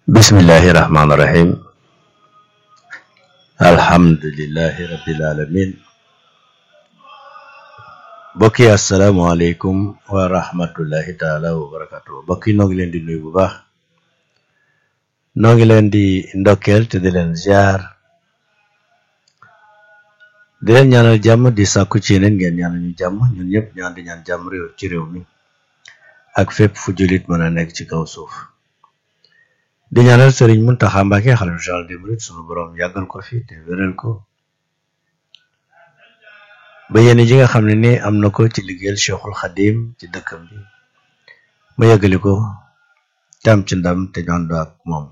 bismillahi rahmaani rahim alhamdulillahi rabbil alamin mbokk yi asalaamaaleykum wa rahmatullahi taala wa barakatuh mbokk yi noo ngi leen di nuyu bu baax noo ngi leen di ndokkeel te di leen ziar di leen ñaanal jàmm di sàkku ci yeneen ngeen ñaanal ñu jàmm ñun ñëpp ñaan di ñaan jàmm réew ci réew mi ak fépp fu jullit mën a nekk ci kaw suuf di ñaanal sëriñ Muntaxa Mbàkke xalifa général des mourides sunu borom yàggal ko fi te wéral ko ba yéen ji nga xam ne ni am na ko ci liggéeyal Cheikhul Xadim ci dëkkam bi ma yàggali ko tam ci ndam te ñu ànd ak moom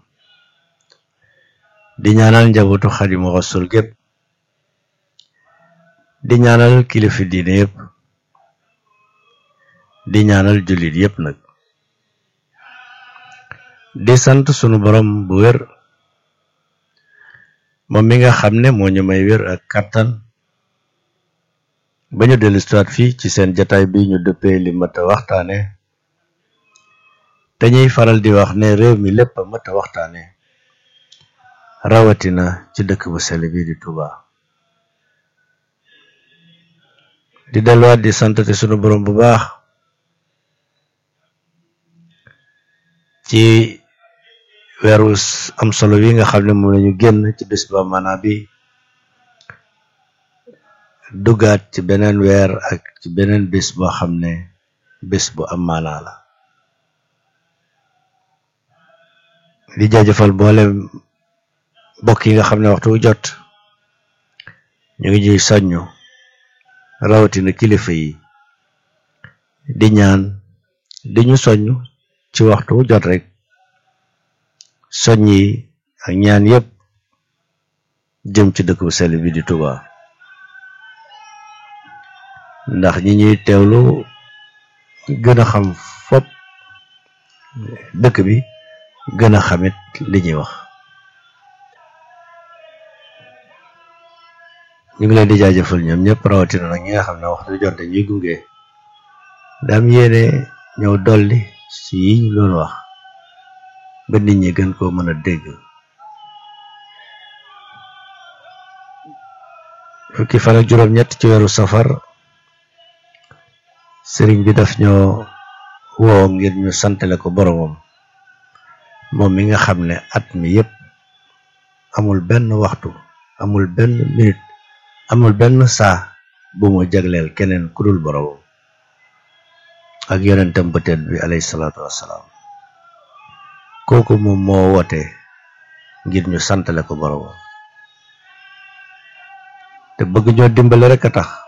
di ñaanal njabootu Xadimu Rasul gépp di ñaanal kilifa diine yëpp di ñaanal jullit yëpp nag di sant sunu borom bu wér moom mi nga xam ne moo ñu may wér ak kattan ba ñu dellu siwaat fii ci seen jataay bi ñu dëppee li mat a waxtaane te ñuy faral di wax ne réew mi lépp a mat a waxtaane rawatina ci dëkk bu sell bi di Touba di delluwaat di sant te sunu borom bu baax ci weeru am solo wi nga xam ne moom lañu génn ci bés ba maanaa bi duggaat ci beneen weer ak ci beneen bés boo xam ne bés bu am maanaa la di jaajëfal boole mbokk yi nga xam ne waxtu wu jot ñu ngi ñuy soññu rawatina kilifa yi di ñaan di ñu soññ ci waxtu wu jot rek soññ yi ak ñaan yépp jëm ci dëkk bu sell bi di Touba ndax ñi ñuy teewlu gën a xam fop dëkk bi gën a xamit li ñuy wax ñu ngi leen di jaajëfal ñoom ñëpp rawatina nag ñi nga xam ne waxtu jot dañuy gunge daam yéene ñëw dolli ci yi ñu doon wax ba nit ñi gën koo mën a dégg fukki fan ak juróom-ñett ci weeru safar sëriñ bi daf ñoo woo ngir ñu santale ko boromam moom mi nga xam ne at mi yépp amul benn waxtu amul benn minute amul benn saa bu mu jagleel keneen ku dul boromam ak yonentam bëteet bi alayhi salaatu wassalaam kooku moom moo woote ngir ñu santale ko boromam te bëgg ñoo dimbale rek a tax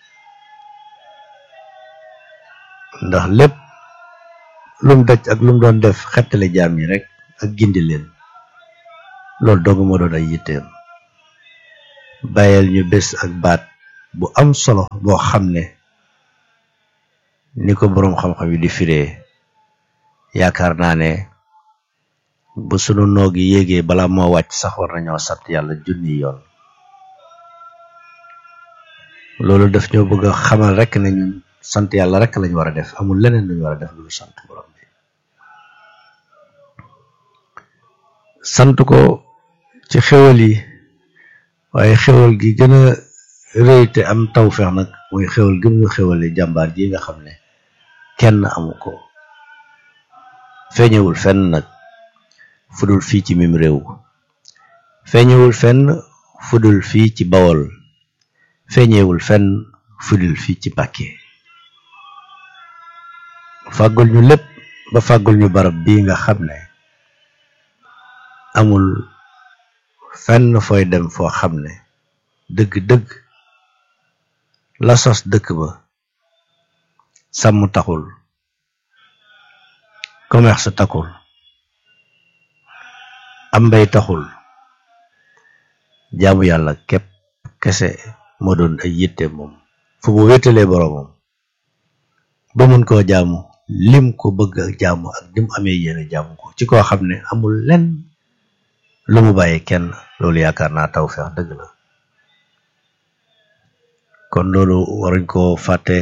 ndax lépp lum daj ak lum doon def xettale jaam yi rek ak gindi leen loolu dong moo doon ay yitteem bàyyil ñu bés ak baat bu am solo boo xam ne ni ko boroom xam-xam yi di firee yaakaar naa ne bu sunu noog yi yéegee bala moo wàcc sax war nañoo sant yàlla junni yoon loolu daf ñoo bëgg a xamal rek ne ñun sant yàlla rek lañ war a def amul leneen luñ war a def lu sant borom bi sant ko ci xewal yi waaye xewal gi gën a rëy te am tawfeex nag mooy xewal gëm ñu xewale jàmbaar ji nga xam ne kenn amu ko feeñewul fenn nag fudul fii ci mim réew feeñewul fenn fudul fii ci bawol feeñewul fenn fudul fii ci Mbàkke fàggul ñu lépp ba fàggul ñu barab bii nga xam ne amul fenn fooy dem foo xam ne dëgg-dëgg la sos dëkk ba sàmm taxul commerce taxul am mbay taxul jaamu yàlla képp kese moo doon ay yitte moom fu mu wéetalee boroomam ba mun koo jaamu lim ko bëgg ak jaamu ak lim amee yéene jaamu ko ci koo xam ne amul lenn lu mu bàyyi kenn loolu yaakaar naa tawfeex dëgg la kon loolu waruñ koo fàtte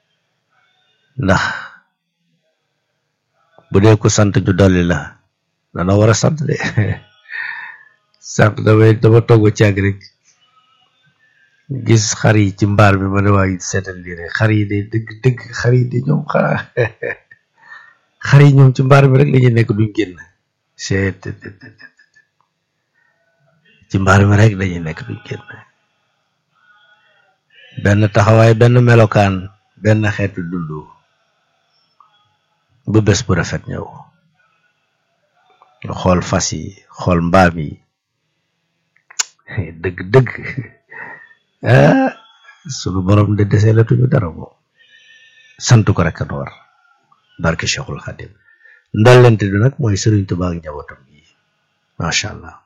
ndax bu dee ko sant ju dolli la dana war a sant de sant damay dama togg ci àgg rek gis xar yi ci mbaar bi ma ne waa seetal lii rek xar yi de dëgg dëgg xar yi de ñoom xanaa xar yi ñoom ci mbaar bi rek la ñuy nekk duñ génn seet ci mbaar mi rek dañuy nekk duñ génn benn taxawaay benn melokaan benn xeetu dundu bu bés bu rafet ñëw nga xool fas yi xool mbaam yi dëgg dëgg ah sunu borom de desee la tuñu dara moom sant ko rek a war barke Cheikhul Khadim ndollente du nag mooy Sëriñ Tuubaa ak njabootam yi macha allah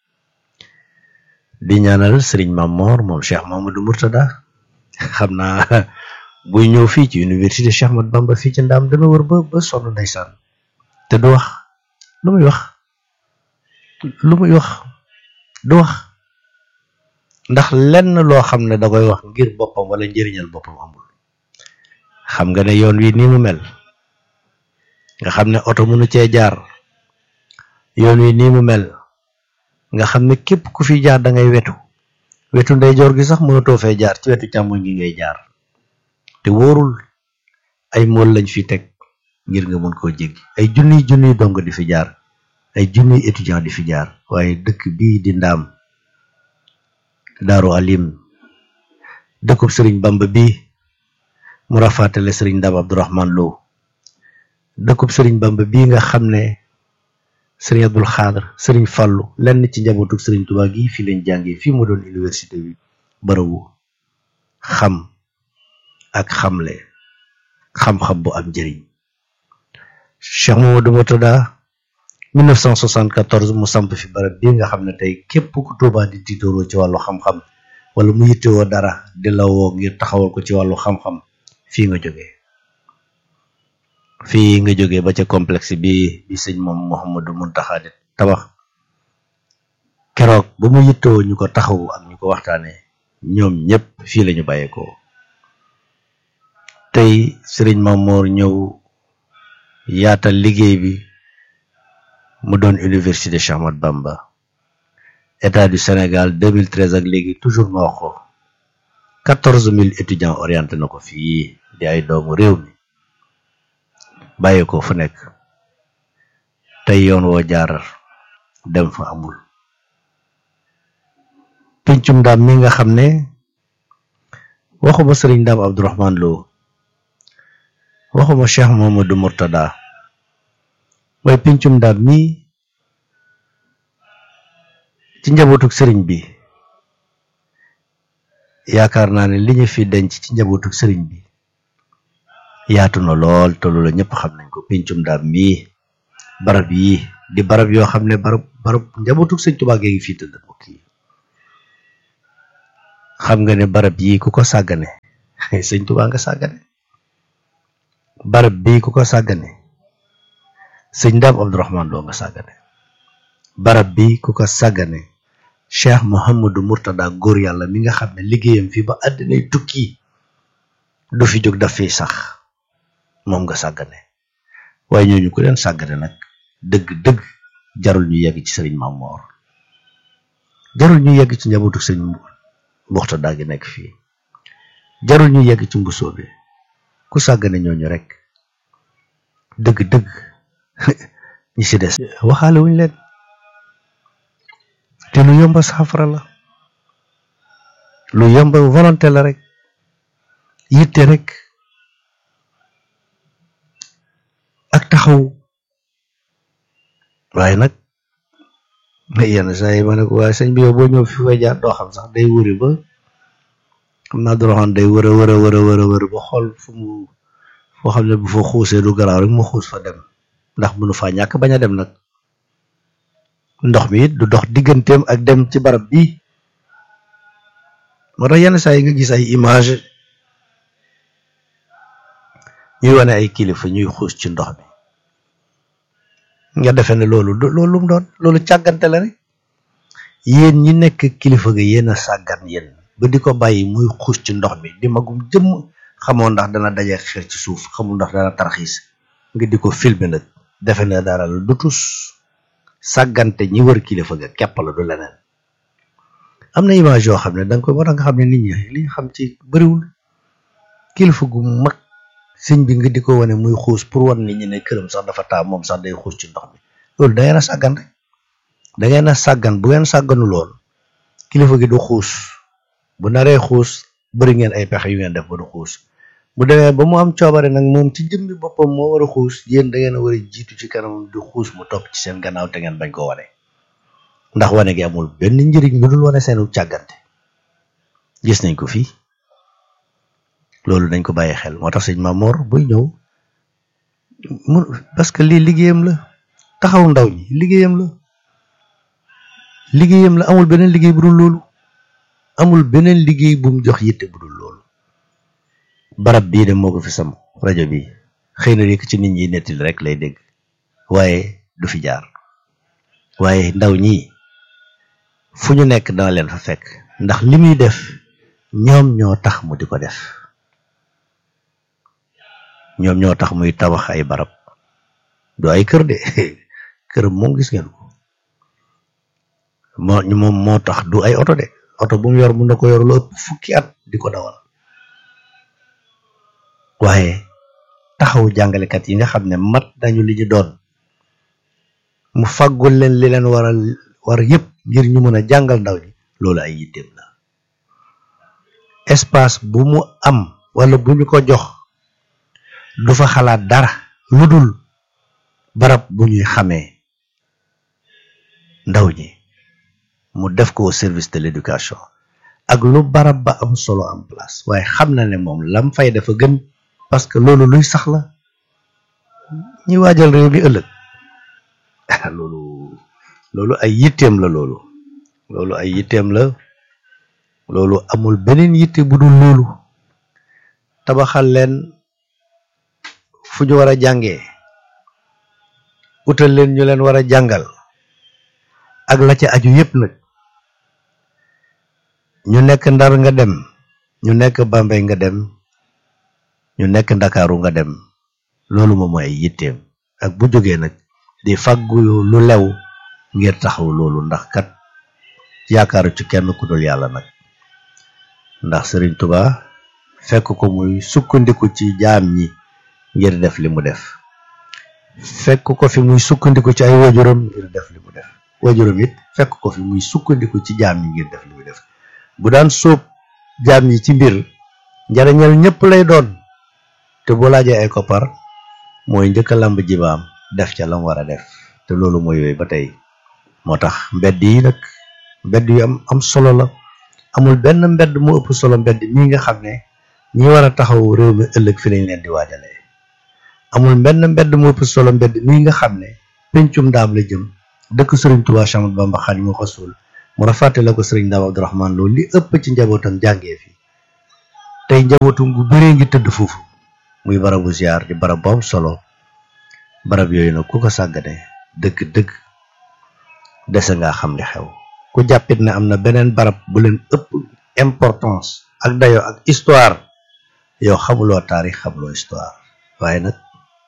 di ñaanal Sëriñ Mamor moom Cheikh Mamadou Mourtada xam naa buy ñëw fii ci université Cheikh Ahmad Bamba fii ci ndaam dana wër ba ba sonn ndeysaan te du wax lu muy wax lu muy wax du wax ndax lenn loo xam ne da koy wax ngir boppam wala njëriñal boppam amul xam nga ne yoon wi nii mu mel nga xam ne oto mënu cee jaar yoon wi nii mu mel nga xam ne képp ku fi jaar da ngay wetu wetu ndeyjoor gi sax mënatoo fee jaar ci wetu càmmoñ gi ngay jaar te wóorul ay mool lañ fi teg ngir nga mën koo jéggi ay junniy junniy dong di fi jaar ay junniy étudiant di fi jaar waaye dëkk bii di ndaam daaru alim dëkkub sëriñ bamba bii mu rafaatale sëriñ ndaam abdourahman lo dëkkub sëriñ bamba bii nga xam ne sëriñ abdul xaadar sëriñ fàllu lenn ci njabootuk sëriñ tubaa gi fii lañ jàngee fii mu doon université bi bërëbu xam ak xamle xam-xam bu am njëriñ Cheikh Mamadou Mourtada 1974 mu samp fi barab bii nga xam ne tey képp ku Tuubaa di tiitooroo ci wàllu xam-xam wala mu yittewoo dara di la woo ngir taxawal ko ci wàllu xam-xam fii nga jógee fii nga jógee ba ca complexe bi bi sëñ moom Mouhamadou Mountakha di tabax keroog ba mu yittewoo ñu ko taxawu ak ñu ko waxtaanee ñoom ñëpp fii lañu bàyyeekoo tey sëriñ Mamoor ñëw yaatal liggéey bi mu doon université Cheikh Ahmadou Bamba état du Sénégal 2013 ak léegi toujours ma wax ko quatorze mille étudiants orienté na ko fii di ay doomu réew mi bàyyi ko fu nekk tey yoon woo jaar dem fa amul pincum ndaam mi nga xam ne waxuma sëriñ ndaam Abdourahman Lo waxuma Cheikh Mamadou Mourtada waaye pincum ndaam mi ci njabootuk sëriñ bi yaakaar naa ne li ñu fi denc ci njabootuk sëriñ bi yaatu na lool te loolu ñëpp xam nañ ko pincum ndaam mii barab yi di barab yoo xam ne barab barab njabootuk sëñ Tuubaa gee ngi fii tëdd mbokk yi xam nga ne barab yi ku ko sàggane sëñ Tuubaa nga sàggane barab bii ku ko sàggane sëñ Ndaam Abdourahman Lo nga sàggane barab bi ku ko sàggane Cheikh Mouhamadou Mourtada góor yàlla mi nga xam ne liggéeyam fii ba àddinay tukki du fi jóg daf fiy sax moom nga sàggane waaye ñooñu ku leen sàggane nag dëgg-dëgg jarul ñu yegg ci sëriñ Mamoor jarul ñu yegg ci njabootu sëriñ Mourtada gi nekk fii jarul ñu yegg ci mbusoo bi ku sàggane ñooñu rek dëgg-dëgg ñi si des waxaale wuñ leen te lu yomba saafara la lu yomba volonté la rek yitte rek ak taxaw waaye nag yenn saa yi ma ne ko waaye sëñ bi yow boo ñëw fi fay jaar doo xam sax day wuri ba xam naa doroxaan day wër a wër a wër a wër a wër ba xool fu mu foo xam ne bu fa xuusee du garaaw rek mu xuus fa dem ndax mënu faa ñàkk bañ a dem nag ndox mi it du dox digganteem ak dem ci barab bi moo tax yenn saa yi nga gis ay image ñuy wane ay kilifa ñuy xuus ci ndox mi nga defee ne loolu loolu lu mu doon loolu càggante la rek yéen ñi nekk kilifa ga yéen a sàggan yéen ba di ko bàyyi muy xuus ci ndox mi di magum jëmm xamoo ndax dana daje xeer ci suuf xamul ndax dana tarxiis nga di ko filmer nag defe ne dara la du tus sàggante ñi wër kilifa ga kepp la du leneen am na image yoo xam ne da nga koy war a nga xam ne nit ñi li ñu xam ci bëriwul kilifa gu mag sëñ bi nga di ko wane muy xuus pour wan nit ñi ne këram sax dafa taa moom sax day xuus ci ndox mi loolu da ngeen a sàggan rek da ngeen a sàggan bu ngeen sàgganu lool kilifa gi du xuus bu naree xuus bëri ngeen ay pexe yu ngeen def ba du xuus bu demee ba mu am coobare nag moom ci jëmmi boppam moo war a xuus yéen da ngeen a war a jiitu ci kanam di xuus mu topp ci seen gannaaw te ngeen bañ ko wane ndax wane gi amul benn njëriñ lu dul wane seenu càggante gis nañ ko fii loolu dañ ko bàyyi xel moo tax sëñ Mamor buy ñëw mu parce que lii liggéeyam la taxaw ndaw ñi liggéeyam la liggéeyam la amul beneen liggéey bu dul loolu amul beneen liggéey bu mu jox yitte bu dul loolu barab bii de moo ko fi sam rajo bi xëy na rek ci nit ñi nettali rek lay dégg waaye du fi jaar waaye ndaw ñi fu ñu nekk dana leen fa fekk ndax li muy def ñoom ñoo tax mu di ko def ñoom ñoo tax muy tabax ay barab du ay kër de kër moom gis ngeen ko moo moom moo tax du ay oto de oto bu mu yor mun na ko yor lu ëpp fukki at di ko dawal waaye taxaw jàngalekat yi nga xam ne mat nañu li ñu doon mu faggul leen li leen waral war yëpp ngir ñu mën a jàngal ndaw ñi loolu ay yitteem la espace bu mu am wala bu ñu ko jox du fa xalaat dara lu dul barab bu ñuy xamee ndaw ñi mu def ko au service de l'éducation ak lu barab ba am solo en place waaye xam na ne moom lam fay dafa gën parce que loolu luy sax la ñi waajal réew mi ëllëg loolu loolu ay yitteem la loolu loolu ay yitteem la loolu amul beneen yitte bu dul loolu tabaxal leen fu ñu war a jàngee utal leen ñu leen war a jàngal ak la ca aju yépp nag ñu nekk ndar nga dem ñu nekk Bambey nga dem ñu nekk ndakaaru nga dem loolu moom mooy ay yitteem ak bu jógee nag di fàggu lu lew ngir taxaw loolu ndax kat yaakaaru ci kenn ku dul yàlla nag ndax Sëriñ Tuba fekk ko muy sukkandiku ci jaam ñi ngir def li mu def fekk ko fi muy sukkandiku ci ay wajuram ngir def li mu def wajuram it fekk ko fi muy sukkandiku ci jaam ñi ngir def li mu def bu daan sóob jaam ñi ci mbir njariñal ñëpp lay doon te boo laajee ay koppar mooy njëkk a lamb jibaam def ca lam war a def te loolu mooy yooyu ba tey moo tax mbedd yi nag mbedd yu am am solo la amul benn mbedd mu ëpp solo mbedd mii nga xam ne ñi war a taxaw réew mi ëllëg fi lañ leen di waajalee amul benn mbedd mu ëpp solo mbedd mii nga xam ne pencum ndaam la jëm dëkk sëriñ Tuubaa Séex Ahmadu Bamba Xaadimu Rasuul mu rafàtte la ko sëriñ Ndaam Abdourahmane loolu li ëpp ci njabootam jàngee fi tey njabootum gu bëree ngi tëdd foofu muy barabu ziar di barab bu am solo barab yooyu nag ku ko sàggane dëgg dëgg dese ngaa xam li xew ku jàppit ne am na beneen barab bu leen ëpp importance ak dayo ak histoire yow xamuloo taarix xamuloo histoire waaye nag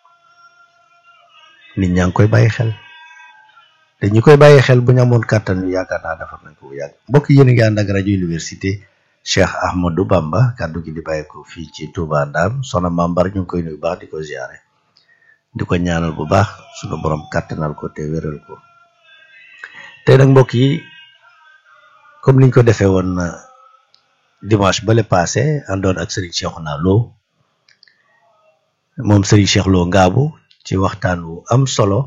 nit ñaa ngi koy bàyyi xel te ñi koy bàyyi xel bu ñu amoon kàttan yu yaakaar naa defar nañ ko bu yàgg mbokk yéen a ngi ànd ak rajo université Cheikh Ahmadou Bamba kàddu gi di bàyyi ko fii ci Touba Ndam sona mambar ñu ngi koy nuyu baax di ko ziare di ko ñaanal bu baax sunu borom kàttanal ko te wéral ko tey nag mbokk yi comme niñ ko defee woon dimanche bale passé àndoon ak Serigne Cheikhouna Lo moom Serigne Cheikh Lo Ngaabu ci waxtaan wu am solo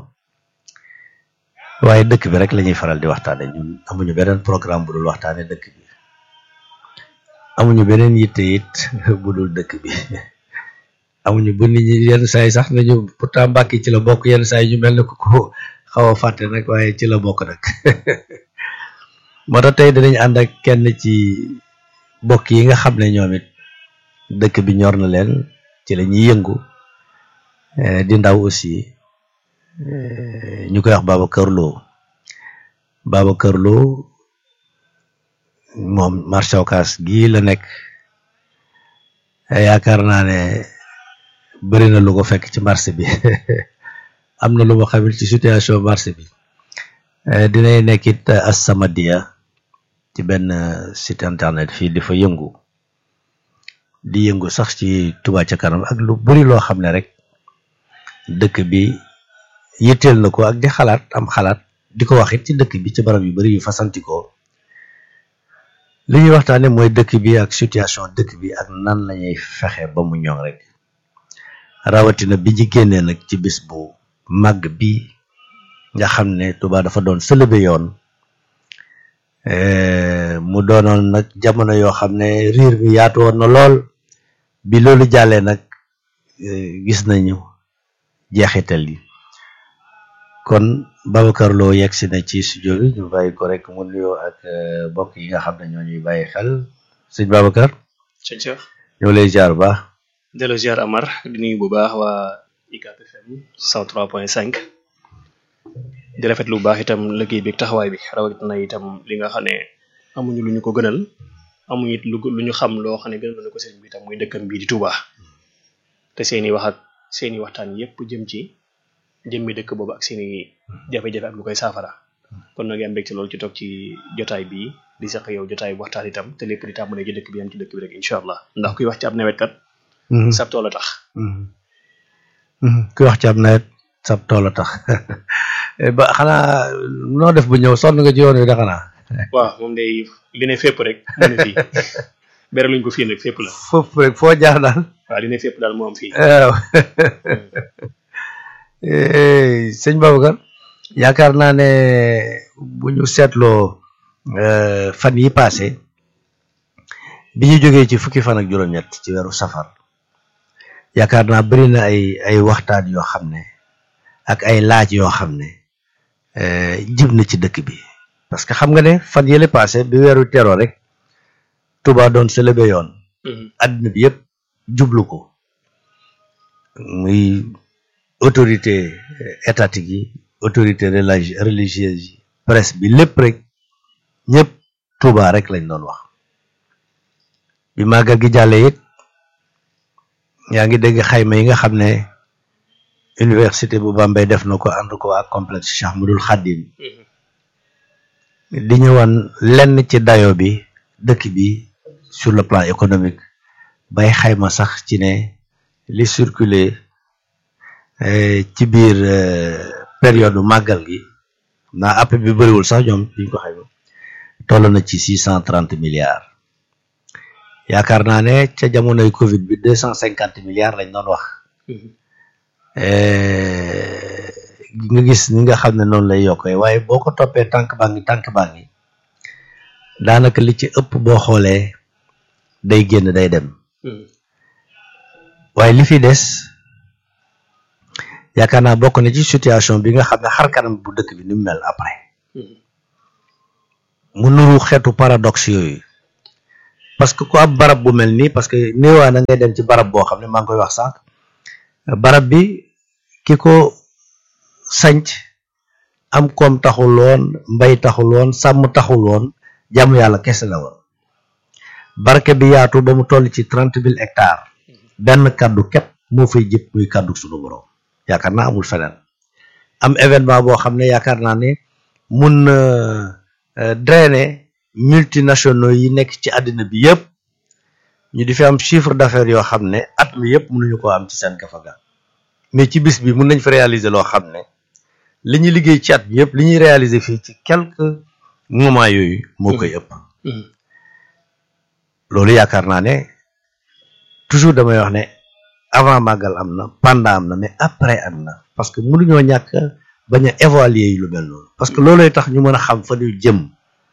waaye dëkk bi rek la ñuy faral di waxtaane ñun amuñu beneen programme bu dul waxtaane dëkk bi amuñu beneen yitte it bu dul dëkk bi amuñu bu nit ñi yenn saa yi sax nañu pourtant Mbàkke ci la bokk yenn saa yi ñu mel ne ko ko xaw a fàtte nag waaye ci la bokk nag moo tax tey dinañ ànd ak kenn ci bokk yi nga xam ne ñoom it dëkk bi ñor na leen ci la ñuy yëngu di ndaw aussi ñu koy wax Babacar Lo Babacar Lo moom marché Ocass gii la nekk yaakaar naa ne bëri na lu ko fekk ci marché bi am na lu ma xamil ci situation marché bi dinay nekkit As-Samadiyya ci benn site internet fii di fa yëngu di yëngu sax ci Touba ca kanam ak lu bari loo xam ne rek dëkk bi yitteel na ko ak di xalaat am xalaat di ko waxit ci dëkk bi ci barab yu bari yu fasantikoo li ñuy waxtaane mooy dëkk bi ak situation dëkk bi ak nan lañuy fexe ba mu ñoŋ rek rawatina bi ñu génnee nag ci bis bu màgg bi nga xam ne Touba dafa doon sëlëbe yoon mu doonoon nag jamono yoo xam ne riir mi yaatu woon na lool bi loolu jàllee nag gis nañu jeexital yi kon Babacar Lo yegg si na ci studio bi ñu bàyyi ko rek mu nuyoo ak mbokk yi nga xam ne ñoo ñuy bàyyi xel sëñ Babacar. sëñ Cheikh. ñoo lay ziar bu baax. delloo ziar Amar di nuyu bu baax waa UCAB FM 103.5 di rafetlu bu baax itam liggéey bi ak taxawaay bi rawatina itam li nga xam ne amuñu lu ñu ko gënal amuñu it lu lu ñu xam loo xam ne gënal na ko sëriñ bi itam muy dëkkam bii di Touba te seeni wax ak seeni waxtaan yépp jëm ci jëmmi dëkk boobu ak seeni jafe-jafe ak lu koy saafara kon nag am mbégte loolu ci toog ci jotaay bii di sax yow jotaay waxtaan itam te lépp di tàmbalee ci dëkk bi am ci dëkk bi rek incha allah ndax kuy wax ci ab nawet kat. sab tool a tax. kuy wax ci ab nawet sab tool a tax ba xanaa noo def bu ñëw sonn nga ci yoon wi da xanaa. waaw moom day li ne fépp rek mu ne fii bere luñ ko fii nag fépp la. foofu rek foo jaar daal. waaw li ne fépp daal moo am fii. waaw sëñ Babacar yaakaar naa ne bu ñu seetloo fan yi passé bi ñu jógee ci fukki fan ak juróom-ñett ci weeru safar yaakaar naa bari na ay ay waxtaan yoo xam ne ak ay laaj yoo xam ne jib na ci dëkk bi parce que xam nga ne fan yële passé bi weeru teroo rek Touba doon célébé yoon adduna bi yëpp jublu ko muy autorité étatique yi autorité religieuse yi presse bi lépp rek ñëpp Touba rek lañ doon wax bi màggal gi jàllee it yaa ngi dégg xayma yi nga xam ne université bu Bambey def na ko ànd ko ak complexe Cheikh Ahmadoul Khadim di ñëwoon lenn ci dayo bi dëkk bi sur le plan économique bay xayma sax ci ne li circulé ci biir période màggal gi naa app bi bëriwul sax ñoom biñ ko xayma toll na ci six cent trente milliards yaakaar naa ne ca jamonoy Covid bi deux cent cinquante milliards lañ doon wax nga gis ni nga xam ne noonu lay yokkee waaye boo ko toppee tànk baa ngi tànk baa ngi daanaka li ci ëpp boo xoolee day génn day dem waaye li fi des yaakaar naa bokk na ci situation bi nga xam ne xar kanam bu dëkk bi ni mu mel après mu nuru xeetu paradoxe yooyu parce que ku am barab bu mel nii parce que néewaa na ngay dem ci barab boo xam ne maa ngi koy wax sànq barab bi ki ko sanc am koom taxul woon mbay taxul woon sàmm taxul woon jàmm yàlla kese la woon barke bi yaatu ba mu toll ci trente mille hectares benn kaddu képp moo fay jëpp muy kaddu sunu borom yaakaar naa amul feneen am événement boo xam ne yaakaar naa ne mun na drainer multinationaux yi nekk ci àddina bi yëpp ñu di fi am chiffre d'affaires yoo xam ne at mi yëpp mënuñu ko am ci seen gafaga mais ci bis bi mun nañ fa réaliser loo xam ne li ñuy liggéey ci at mi yëpp li ñuy réaliser fii ci quelques moments yooyu moo koy ëpp loolu yaakaar naa ne toujours damay wax ne avant màggal am na pendant am na mais après am na parce que mënuñoo ñàkk bañ a évaluer yi lu mel noonu parce que loolooy tax ñu mën a xam fa ñu jëm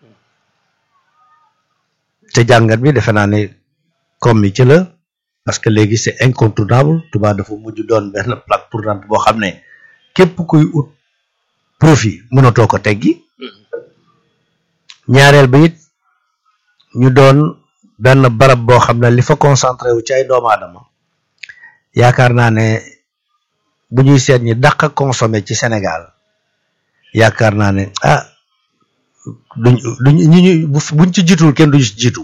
te jàngat bi defe naa ne comme mi ci la parce que léegi c'est incontournable Touba dafa mujj doon benn plaque tournante boo xam ne képp kuy ut profit mënatoo ko teggi ñaareel bi it ñu doon benn barab boo xam ne li fa concentré wu ci ay doomu aadama yaakaar naa ne bu ñuy seet ñi dàq a consommé ci Sénégal yaakaar naa ne ah duñ duñ ñi ñu buñ ci jiitul kenn duñu ci jiitu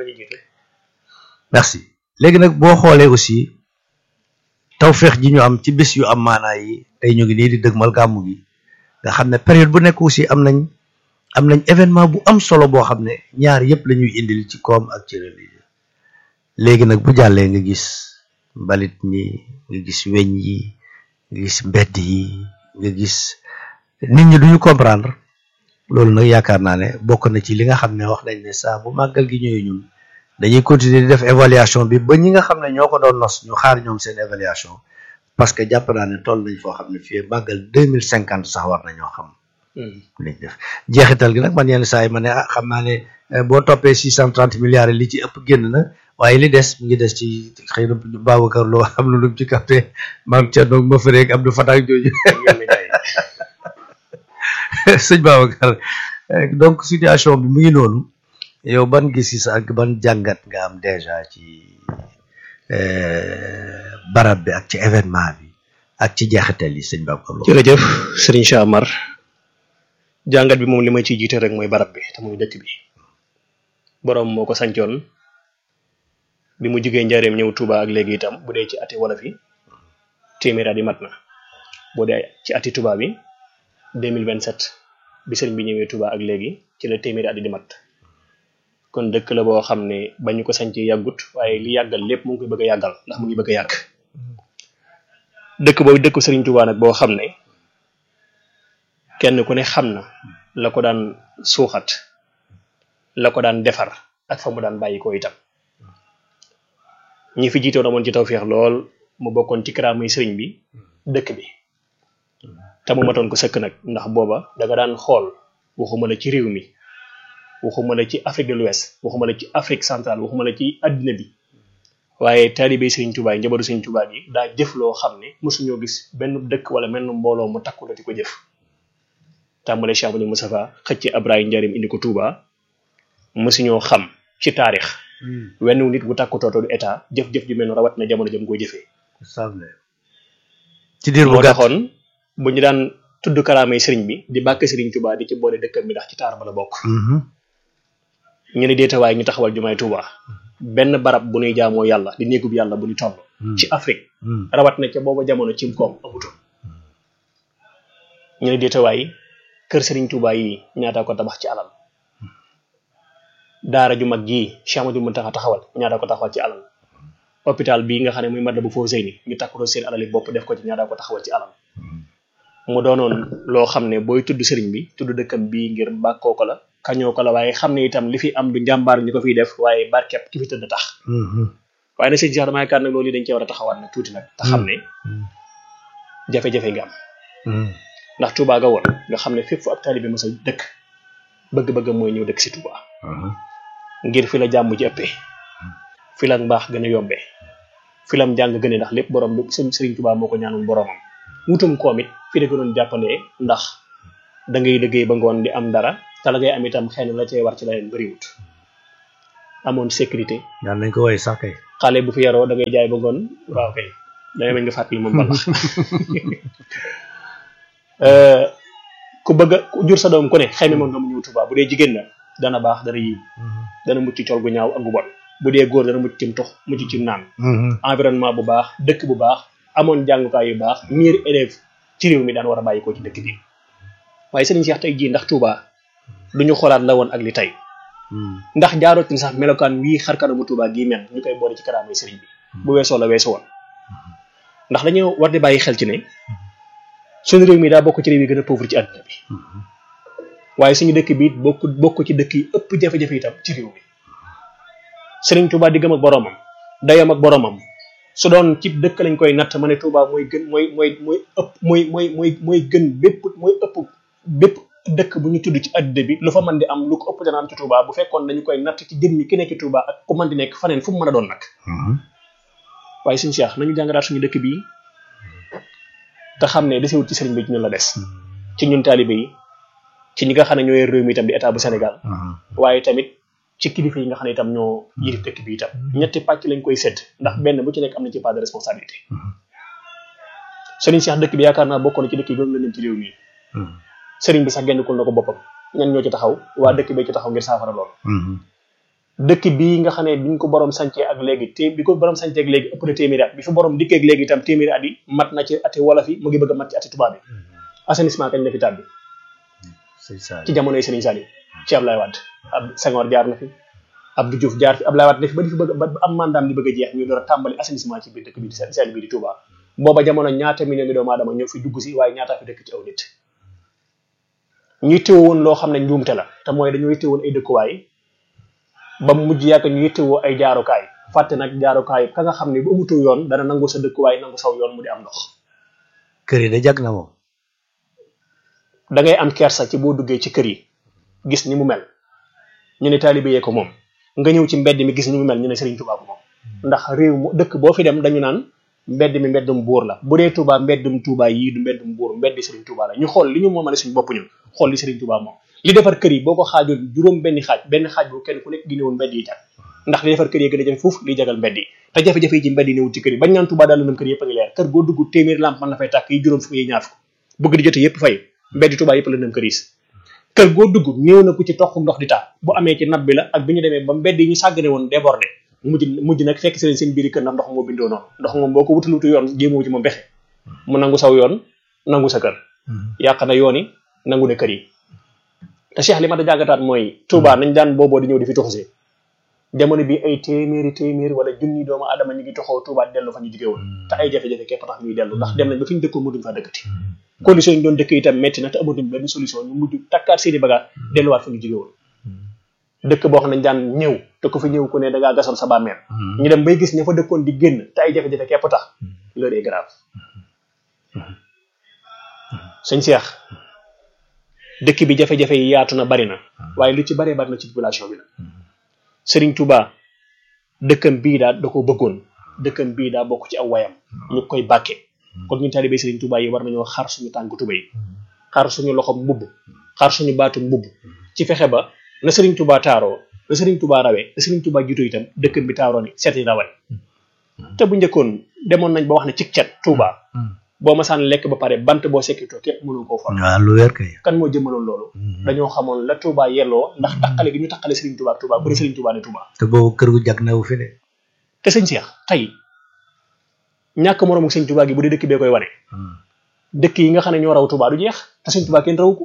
merci léegi nag boo xoolee aussi tawféex ji ñu am ci bés yu am maanaa yi tey ñu ngi nii di dëgmal gàmmu gi nga xam ne période bu nekk aussi am nañ am nañ événement bu am solo boo xam ne ñaar yëpp la ñuy indil ci koom ak ci religion léegi nag bu jàllee nga gis mbalit mi nga gis weñ yi nga gis mbedd yi nga gis nit ñi duñu comprendre loolu nag yaakaar naa ne bokk na ci li nga xam ne wax nañ ne saa bu màggal gi ñëwee ñun dañuy continuer di def évaluation bi ba ñi nga xam ne ñoo ko doon nos ñu xaar ñoom seen évaluation parce que jàpp naa ne toll nañ foo xam ne fii màggal deux mille cinquante sax war nañoo xam liñ def jeexital gi nag man yenn saa yi ma ne ah xam naa ne boo toppee six cent trente milliards li ci ëpp génn na waaye li des mu ngi des ci xëy na Babacar Lo am na lu mu ci capté maam Thierno ma fëreeg Abdou Fatah jooju sëñ Babacar donc situation bi mu ngi noonu yow ban gis-gis ak ban jàngat nga am déjà ci barab bi ak ci événement bi ak ci jeexital yi sëñ Babacar Lo jërëjëf Serigne Cheikh Amar jàngat bi moom li ma ciy jiite rek mooy barab bi te muy dëkk bi boroom moo ko sancoon bi mu jugee njareem ñëw Touba ak léegi itam bu dee ci ati wolof yi téeméer at yi mat na bu dee ci ati Touba bi 2027 bi sëriñ bi ñëwee Touba ak léegi ci la téeméeri at yi di mat kon dëkk la boo xam ne ba ñu ko sañcee yàggut waaye li yàggal lépp mu ngi koy bëgg a yàggal ndax mu ngi bëgg a yàgg dëkk boobu dëkku sëriñ Touba nag boo xam ne kenn ku ne xam na la ko daan suuxat la ko daan defar ak fa mu daan bàyyi ko itam ñi fi jiitoon amoon ci tawféex lool mu bokkoon ci karaamay sëriñ bi dëkk bi te mu matoon ko sëkk nag ndax booba da nga daan xool waxuma la ci réew mi waxuma la ci Afrique de l'Ouest waxuma la ci Afrique centrale waxuma la ci àddina bi waaye taalibe Sëriñ Tuubaa yi njabootu Sëriñ Tuubaa yi daa jëf loo xam ne mosuñoo gis benn dëkk wala menn mbooloo mu takku la di ko jëf tàmbale Cheikh Amadou Moustapha xëcc Ibrahima Njaarim indi ko Touba mosuñoo xam ci taarix wenn nit bu takku tooto du état jëf-jëf ju mel noonu rawat na jamono jëm koy jëfee ci diir bu moo gàtt taxoon bu ñu daan tudd karaamay sëriñ bi di bàkk sëriñ Touba di ci boole dëkkam bi ndax ci taar ba la bokk ñu ne deetawaay ñu taxawal jumaay Touba benn barab bu ñuy jaamoo yàlla di néegub yàlla bu ñu toll ci Afrique rawat na ca booba jamono cim koom amutoon ñu ne deetawaay kër sëriñ Touba yi ñaata ko tabax ci alal daara ju mag jii Cheikh Amadou Mountakha taxawal ñaata ko taxawal ci alal hôpital bii nga xam ne muy Matlaboul Fawzayni ñu takkuroo seen alal yi bopp def ko ci ñaata ko taxawal ci alal mu doonoon loo xam ne booy tudd sëriñ bi tudd dëkkam bii ngir bàkkoo ko la kañoo ko la waaye xam ne itam li fi am du njàmbaar ñu ko fiy def waaye barkeb ki fi tëdd tax waaye nag sëñ Cheikh dama yaakaar nag loolu yi dañ cee war a taxawaat nag tuuti nag te xam ne jafe-jafe nga am ndax Touba ga woon nga xam ne fépp fu ab taalibe mos a dëkk bëgg-bëggam mooy ñëw dëkk si Touba ngir fi la jàmm ji ëppee fi la mbaax gën a yombee fi lam jàng gën a ndax lépp borom lu sëñ Sëriñ Touba moo ko ñaanoon boromam wutum koom it fi la gënoon jàppandee ndax da ngay liggéey ba ngoon di am dara te la ngay am itam xëy na la cay war ci la leen bëriwut amoon sécurité daan nañ ko woy sax kay xale bu fi yaroo da ngay jaay ba ngoon waaw kay dangay mel nga fàttali moom balax ku bëgg a ku jur sa doom ku ne xëy na moom nga mu ñëw Touba bu dee jigéen la dana baax dana yiw dana mucc ci col gu ñaaw ak gu bon bu dee góor dana mucc cim tux mucc cim naan environnement bu baax dëkk bu baax amoon jàngukaay yu baax miir élève ci réew mi daan war a bàyyi ko ci dëkk bi waaye sëriñ Cheikh tey jii ndax Touba duñu xoolaat la woon ak li tey ndax jaarootin sax melokaan wii xarkanamu Touba gii mel ñu koy boole ci karaamay sëriñ bi bu weesoo la weesu woon ndax dañoo war di bàyyi xel ci ne suñu réew mi daa bokk ci réew yi gën a pauvre ci àdduna bi waaye suñu dëkk bi it bokk bokk ci dëkk yi ëpp jafe-jafe itam ci réew mi sëriñ Touba diggam ak boromam dayam ak boromam su doon ci dëkk lañ koy natt ma ne Touba mooy gën mooy mooy mooy ëpp mooy mooy mooy mooy gën bépp mooy ëpp bépp dëkk bu ñu tudd ci àdduna bi lu fa mën di am lu ko ëpp dana am ci Touba bu fekkoon dañu koy natt ci jëmmi ki nekk ci Touba ak ku mën di nekk faneen fu mu mën a doon nag waaye suñu Cheikh nañu jàngaraat suñu dëkk bii te xam ne desewut ci sëriñ bi ci ñun la des ci ñun taalibe yi ci ñi nga xam ne ñoo yor réew mi itam di état bu Sénégal waaye tamit ci kilifa yi nga xam ne itam ñoo yilif dëkk bi itam ñetti pàcc lañ koy sedd ndax benn bu ci nekk am na ci part de responsabilité sëriñ Cheikh dëkk bi yaakaar naa bokkoon na ci dëkk yi gën la leen ci réew mi sëriñ bi sax génnukul na ko boppam ñan ñoo ci taxaw waa dëkk bee ci taxaw ngir saafara loolu dëkk bii nga xam ne biñ ko borom sancee ak léegi te bi ko borom sancee ak léegi ëpp na téeméeri at bi fi borom dikkee ak léegi itam téeméeri at yi mat na ci ati wolof yi mu ngi bëgg a mat ci ati tubaab yi assainissement kañ la fi tàbbi sëñ Saliou ci jamonoy Serigne Saliou ci Ablaye Wade ab Senghor jaar na fi Abdou Diouf jaar fi Ablaye Wade def ba di fi bëgg ba am mandaam di bëgg a jeex ñu door a tàmbali assainissement ci biir dëkk bi di seen bi di Touba booba jamono ñaata million ngi doomu aadama ñoo fi dugg si waaye ñaataa fi dëkk ci aw nit ñu yittewoo woon loo xam ne njuumte la te mooy dañoo yittewoo woon ay dëkkuwaay ba mu mujj yàgg ñu yittewoo ay jaarukaay fàtte nag jaarukaay ka nga xam ne bu amutu yoon dana nangu sa dëkkuwaay nangu saw yoon mu di am ndox kër yi da jag na moom da ngay am kersa ci boo duggee ci kër yi gis ni mu mel ñu ne taalibe yee ko moom nga ñëw ci mbedd mi gis ni mu mel ñu ne Serigne Touba ko moom ndax réew mu dëkk boo fi dem dañu naan mbedd mi mbeddum buur la bu dee Touba mbeddum Touba yii du mbeddum buur mbeddi Serigne Touba la ñu xool li ñu moomale suñu bopp ñun xool li Serigne Touba moom li defar kër yi boo ko xaajoon juróom benn xaaj benn xaaj bu kenn ku nekk gi néewoon mbedd yi jag ndax li defar kër yi gën a jafe foofu li jagal mbedd yi te jafe-jafe yi ci mbedd yi néewul ci kër yi bañ naan Touba daal lëndëm kër yëpp a ngi leer kër goo dugg téeméer lamp mën na fay tàkk yi juróom fukk yi ñaar fukk bëgg di jote yëpp fay mbeddi Touba yëpp lëndëm kër yi kër goo dugg ñëw na ku ci toq ndox di taa bu amee ci nab bi la ak bi ñu demee ba mbedd yi ñu sàggane woon débordé mujj mujj nag fekk seen seen biiri kër ndax ndox moo bindoo noonu ndox moom boo ko wutal wutu yoon jéemoo ci moom bexe mu nangu saw yoon nangu sa kër yàq na yoon yi nangu ne kër yi te Cheikh li ma da jàggataat mooy Touba nañ daan booboo di ñëw di fi tuxusee jamono bi ay téeméeri téeméeri wala junni doomu adama ñu ngi toxoo Touba dellu fa ñu jóge woon te ay jafe-jafe képp tax ñuy dellu ndax dem nañ ba fi ñu dëkkoon mënuñ faa dëkkati condition yi doon dëkk itam metti na te amatuñ benn solution ñu mujj takkaat seeni bagage delluwaat fa ñu jóge woon dëkk boo xam ne daan ñëw te ku fi ñëw ku ne da ngaa gasoon sa bàmmeel ñu dem bay gis ña fa dëkkoon di génn te ay jafe-jafe képp tax l'heure est grave sëñ Cheikh dëkk bi jafe-jafe yi yaatu na bari na waaye lu ci baree bari na ci population bi la Serigne Touba dëkkam bii daa da ko bëggoon dëkkam bii daa bokk ci aw wayam ñu koy bàkke kon ñu taalibe Serigne Touba yi war nañoo xar suñu tànk tubéy xar suñu loxo mbubb xar suñu baatu mbubb ci fexe ba na Serigne Touba taaroo na Serigne Touba rawee na Serigne Touba jiitu itam dëkkam bi taaroo ni seet yi rawal te bu njëkkoon demoon nañ ba wax ne ci cet Touba boo masaan lekk ba pare bant boo sekkitoo képp mënul koo for waaw lu wér kay kan moo jëmaloon loolu dañoo xamoon la Touba yelloo ndax taqale gi ñu taqale Serigne Touba ak Touba ku ne Serigne Touba ne Touba te boobu kër gu jag na wu fi de te sëñ Cheikh tey ñàkk moroomu sëñ Touba gi bu dee dëkk bee koy wane dëkk yi nga xam ne ñoo raw Touba du jeex te sëñ Touba kenn rawu ko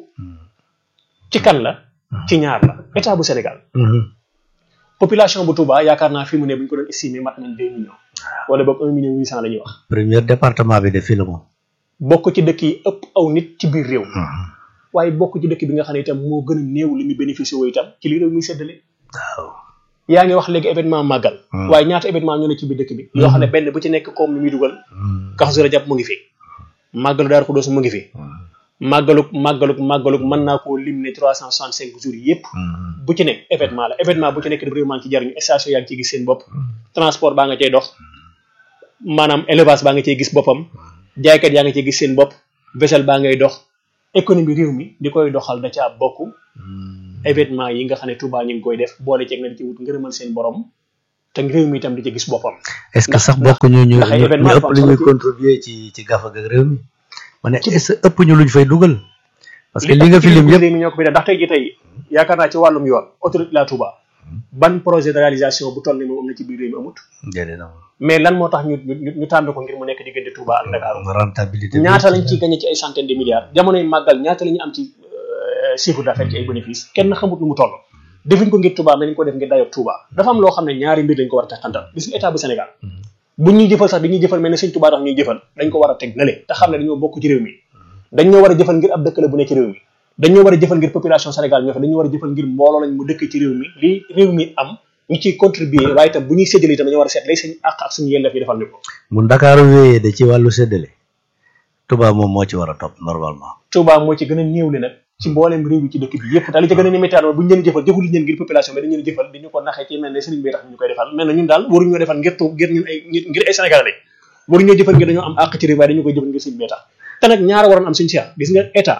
ci kan la ci ñaar la état bu Sénégal population bu Touba yaakaar naa fi mu ne bu ñu ko doon estimé mat nañ deux millions wala boog un million huit cent la ñuy wax premier département bi de fii la moom bokk ci dëkk yi ëpp aw nit ci biir réew waaye bokk ci dëkk bi nga xam ne itam moo gën a néew li muy bénéficié woo itam ci li réew muy séddale waaw yaa ngi wax léegi événement màggal waaye ñaata événement ñoo ne ci biir dëkk bi yoo xam ne benn bu ci nekk comme ni muy dugal Kazu Rajab mu ngi fi màggalu Daaru Xudoos mu ngi fi màggaluk màggaluk màggaluk mën naa koo lim ne trois cent soixante cinq jours yëpp bu ci nekk événement la événement bu ci nekk réew maa ngi ci jariñu station yaa ngi ciy gis seen bopp transport baa nga cay dox maanaam élevage baa nga cey gis boppam jaaykat yaa nga cey gis seen bopp vaisselle baa ngay dox économie réew mi di koy doxal da caa bokk événement yi nga xam ne Touba ñu ngi koy def boole ceeg na di ci wut ngërëmal seen borom te réew mi itam di ci gis boppam est-ce que sax bokk ñu ñu ndax ay ñu événement ëpp lu ñuy dafa am solo ci- contribuer ci ci gafa ak réew mi ma ne est-ce que ëpp ñu luñ fay dugal parce que li nga fi tax lim ci yëpp réew mi ñoo ko fi def ndax tey ji tey yaakaar naa ci wàllum yoon autoroute la Touba ban projet de réalisation bu toll ni moom am na ci biir réew mi amut déedéet na mais lan moo tax ñu ñu ñu tànn ko ngir mu nekk diggante Touba ak Dakar rentabilité bi ñaata lañ ciy gagné ci ay centaine de milliards jamonoy màggal ñaata la ñu am ci euh, chiffre d'affaires ci ay bénéfice kenn xamut nu mu toll defuñ ko ngir Touba mais dañ ko def ngir dayoog Touba dafa am loo xam ne ñaari mbir dañ ko war a teqantal gis nga état bu Sénégal bu ñuy jëfal sax dañuy jëfal mel ne Sëñ Touba tax ñuy jëfal dañ ko war a teg nale te xam ne dañoo bokk ci réew mi dañ ñoo war a jëfal ngir ab dëkk la bu nekk ci réew mi dañoo war a jëfal ngir population Sénégal ñoo fa dañoo war a jëfal ngir mbooloo lañ mu dëkk ci réew mi li réew mi am ñu ciy contribuer waaye itam bu ñuy séddale itam dañoo war a seet lay suñu àq ak suñu yelleef yi defal ñu ko bu Ndakaaru wéyee de ci wàllu séddale Touba moom moo ci war a topp normalement Touba moo ci gën a néew li nag ci mboolem réew yi ci dëkk bi yëpp daal li ci gën a ni métti bu ñu leen jëfal jëful leen ngir population bi dañu leen jëfal di ñu ko naxee ci mel ne sëriñ bi tax ñu koy defal mel na ñun daal waruñu ñoo defal ngir tu ngir ñun ay ngir ngir ay Sénégalais lañ waruñu ñoo jëfal ngir dañoo am àq ci réew waaye dañu koy jëfal ngir sëriñ bi tax te nag ñaara waroon am suñu seex gis nga état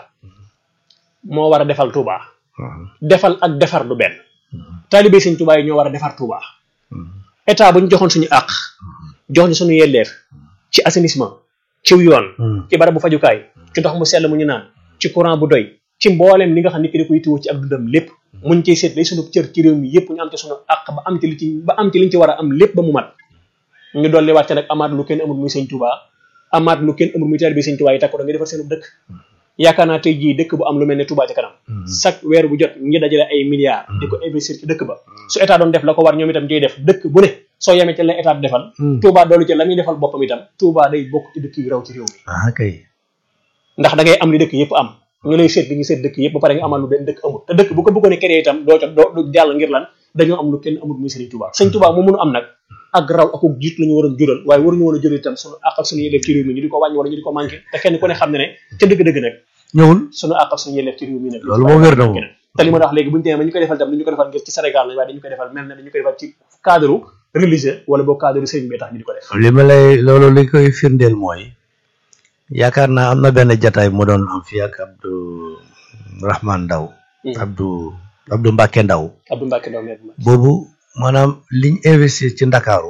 moo war a defal Touba defal ak defar du benn taalibe sëñ Touba yi ñoo war a defar Touba état bu ñu joxoon suñu àq jox ñu suñu yelleef ci assainissement ci yoon ci barab bu fajukaay ci ndox mu sell mu ñu naan ci courant bu doy ci mbooleem li nga xam ne ki da koy yittewoo ci ak dundam lépp muñ ciy seet lay sunu cër ci réew mi yëpp ñu am ci sunu àq ba am ci li ci ba am ci liñ ci war a am lépp ba mu mat ñu dolli wàcce nag amaat lu kenn amul muy sëñ Touba amaat lu kenn amul muy taalibe sëñ Touba yi takku da nga defar seen dëkk yaakaar naa tey jii dëkk bu am lu mel ne Touba ca kanam chaque weer bu jot ñi dajale ay milliards di ko investir ci dëkk ba su état doon def la ko war ñoom itam jay def dëkk bu ne soo yemee ci la état di defal Touba doolu ci la muy defal boppam itam Touba day bokk ci dëkk yu raw ci réew mi ah kay ndax da ngay am li dëkk yëpp am nga lay seet bi ñu seet dëkk yëpp ba pare nga amal lu benn dëkk amul te dëkk bu ko bëggoon a créer itam doo ca doo du jàll ngir lan dañoo am lu kenn amul muy Sëriñ Touba Sëriñ Touba moo mënu am nag ak raw ak jiit la ñu waroon jural waaye waruñu woon a jural itam suñu àq ak suñu yelleef ci réew mi ñu di ko wàññi wala ñu di ko manqué te kenn ku ne xam ne ne ca dëgg-dëgg nag ñëwul suñu àq ak suñu yelleef ci réew mi nag loolu moom wér na moom te li ma wax léegi bu ñu demee ba ñu koy defal itam du ñu ko defal ngir ci Sénégal lañ waaye dañu koy defal mel ne dañu koy defal ci cadre religieux wala boo cadre sëriñ bi tax ñu di ko def li ma lay loolu li koy firndeel mooy yaakaar naa am na benn jataay mu doon am fii ak Abdou Rahman Ndaw Abdou Abdou Mbacke Ndaw Abdou Mbacke Ndaw meer boobu maanaam liñ investir ci Ndakaaru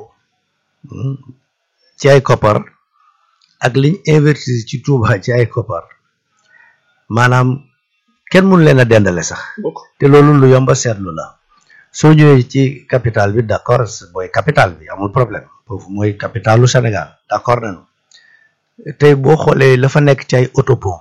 ci ay koppar ak liñ investir ci Touba ci ay koppar maanaam kenn mënu leen a dendale sax bokk te loolu lu yomba seetlu la soo ñëwee ci capital bi d'accord mooy capital bi amul problème foofu mooy capitalu Sénégal d'accord nañu tey boo xoolee la fa nekk ci ay autopont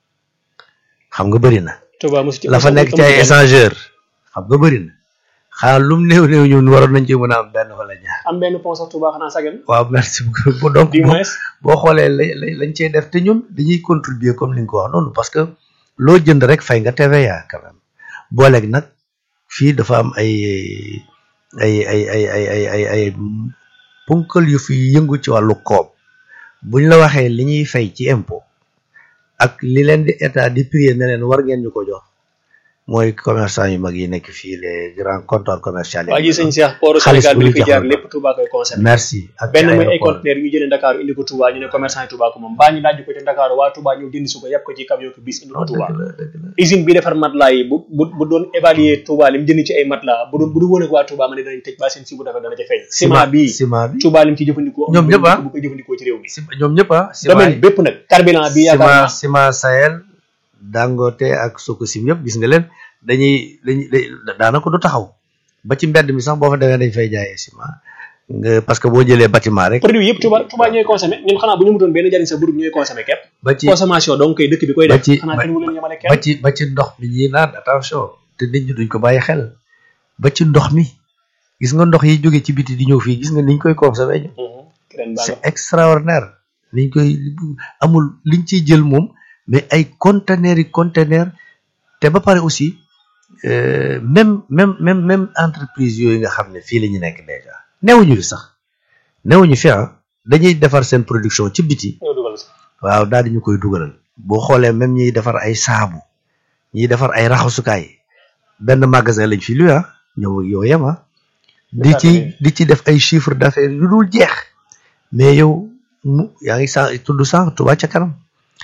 xam nga bëri na Touba mosu ci la fa nekk ci ay échangeur xam nga bëri na xanaa lum néew néew ñun waroon nañ ci mën a am benn wala ñaar am benn pont sax Touba xanaa sagan waaw merci beaucoup donc du moins boo xoolee la lañ cey def te ñun dañuy contribuer comme ni nga ko wax noonu parce que loo jënd rek fay nga TVA quand même booleeg nag fii dafa am ay ay ay ay ay ay ay ay punkal yu fi yëngu ci wàllu koom buñ la waxee li ñuy fay ci impôt ak li leen di état di prier ne leen war ngeen ñu ko jox mooy commerçant yu mag yi nekk fii les grands comptoirs commerciaux waa ji sëñ Cheikh port xaalis Sénégal bu bi ñu fi jox jaar la. lépp Touba koy concerné merci ak benn muy ay aéroport. conteneur yu jëlee Dakar indi ko Touba ñu ne commerçant yi Touba ko moom baa ñu laaj ko ci Dakar waa Touba ñëw jënd si ko yàpp ko ci camion ko bis indi ko non Touba dëgg la dëgg la usine bi defar matelas yi bu bu bu doon évaluer Touba lim jënd ci ay matelas bu doon bu du woon ak waa Touba ma ne danañ tëj ba seen si bu defar dana ca feeñ ciment bi ciment bi Touba lim ci jëfandikoo Ñoom ñëpp ah. bu koy jëfandikoo ci réew mi Ciment- ñoom ñëpp ah ciment domaine yi bépp nag carburant bi yaakaar ciment naa ciment Sahel Dangote ak Sococim yëpp gis nga leen dañuy dañuy da- daanaka du taxaw ba ci mbedd mi sax boo fa demee dañ fay jaayee ciment nga parce que boo jëlee bâtiment rek produit yëpp Touba Touba ñooy consommé ñun xanaa bu ñu mutoon benn njariñ sa burub ñooy consommé képp ba ci consommation donc koy dëkk bi koy ba def ci- xanaa ba- kenn wu leen yemale ba kenn ci ba ci ndox mi ñuy naan attention te nit ñi duñ ko bàyyi xel ba ci ndox mi gis nga ndox yi jóge ci biti di ñëw fii gis nga niñ koy consommer ñu Mhm. ren baa c'est extraordinaire niñ koy amul liñ ciy jël moom mais ay conteneurs yi conteneurs te ba pare aussi euh, même même même même entreprise yooyu nga xam ne fii la ñu nekk déjà newuñu fi sax newuñu fi ah dañuy defar seen production ci biti ñoo dugal si waaw daal di ñu koy dugalal boo xoolee même ñiy defar ay saabu ñiy defar ay raxasukaay benn magasin lañ fi lu ah ñëw yow yem ah di ci di ci def ay chiffre d'affaires yu dul jeex mais yow mu yaa ngi sa tudd sànq Touba ca kanam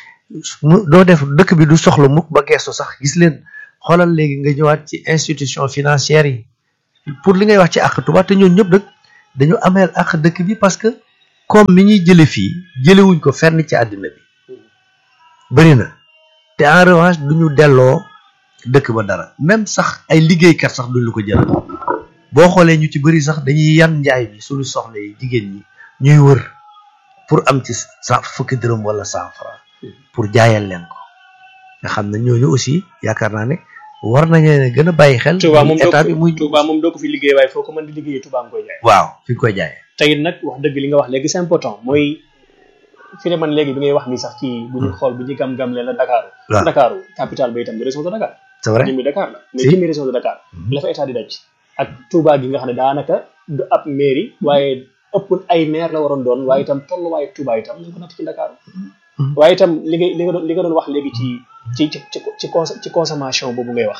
mu doo def dëkk bi du soxla mukk ba geestu sax gis leen xoolal léegi nga ñëwaat ci institution financière yi pour li ngay wax ci àq Touba te ñooñu ñëpp nag dañu ameel àq dëkk bi parce que comme mi ñuy jële fii jëlewuñ ko fenn ci àddina bi bëri na te en revanche duñu delloo dëkk ba dara même sax ay liggéeykat sax duñ la ko jëlal boo xoolee ñu ci bëri sax dañuy yan njaay bi suñu soxla yi jigéen ñi ñuy wër pour am ci sa fukki dërëm wala cent franc pour jaayal leen ko nga xam ne ñooñu aussi yaakaar naa ne war nañu leen gën a bàyyi xel Touba moom doo état bi ko muy Touba moom doo ko fi liggéey waaye foo ko mën di liggéeyee Touba nga koy jaay waaw fi nga koy jaayee te it nag wax dëgg li nga wax léegi c'est important mooy fi ne man léegi bi ngay wax ni sax ci bu ñu xool bu ñu gam-gam leen la Dakar waaw Dakar capital ba itam de région de Dakar c'est vrai jëmmi Dakar la mais Si. jëmmi région de Dakar la fa état di daj ak Touba gi nga xam ne daanaka du ab mairie waaye ëpp ay maire la waroon doon waaye itam tolluwaayu Touba itam ñu ko natt ci Dakar Mhm. waaye itam li nga li nga doon li nga doon wax léegi ci ci ci ci ci cons- ci consommation boobu ngay wax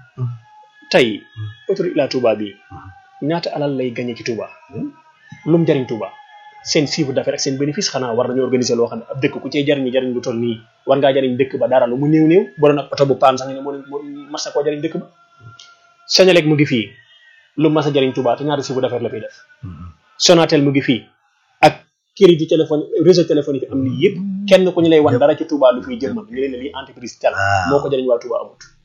tey autoroute Ila Touba bi ñaata alal lay gagné ci Touba lu mu jariñ Touba seen chiffre d'affaires ak seen bénéfice xanaa war nañu organiser loo xam ne ab dëkk ku cee jariñ jariñ lu toll nii war ngaa jariñ dëkk ba dara lu mu néew néew boo doon ak oto bu paan sax nga ne moo moo mas na koo jariñ dëkk ba Senelec mu ngi fii lu mas a jariñ Touba te ñaata chiffre d'affaires la fiy def Sonatel mu ngi fii ak crédit téléphone réseau téléphonique yi am nii yëpp kenn ku ñu lay wan dara ci Touba lu fiy jël man ñu leen ne lii entreprise tel Ah. moo ko jariñ waa Touba amut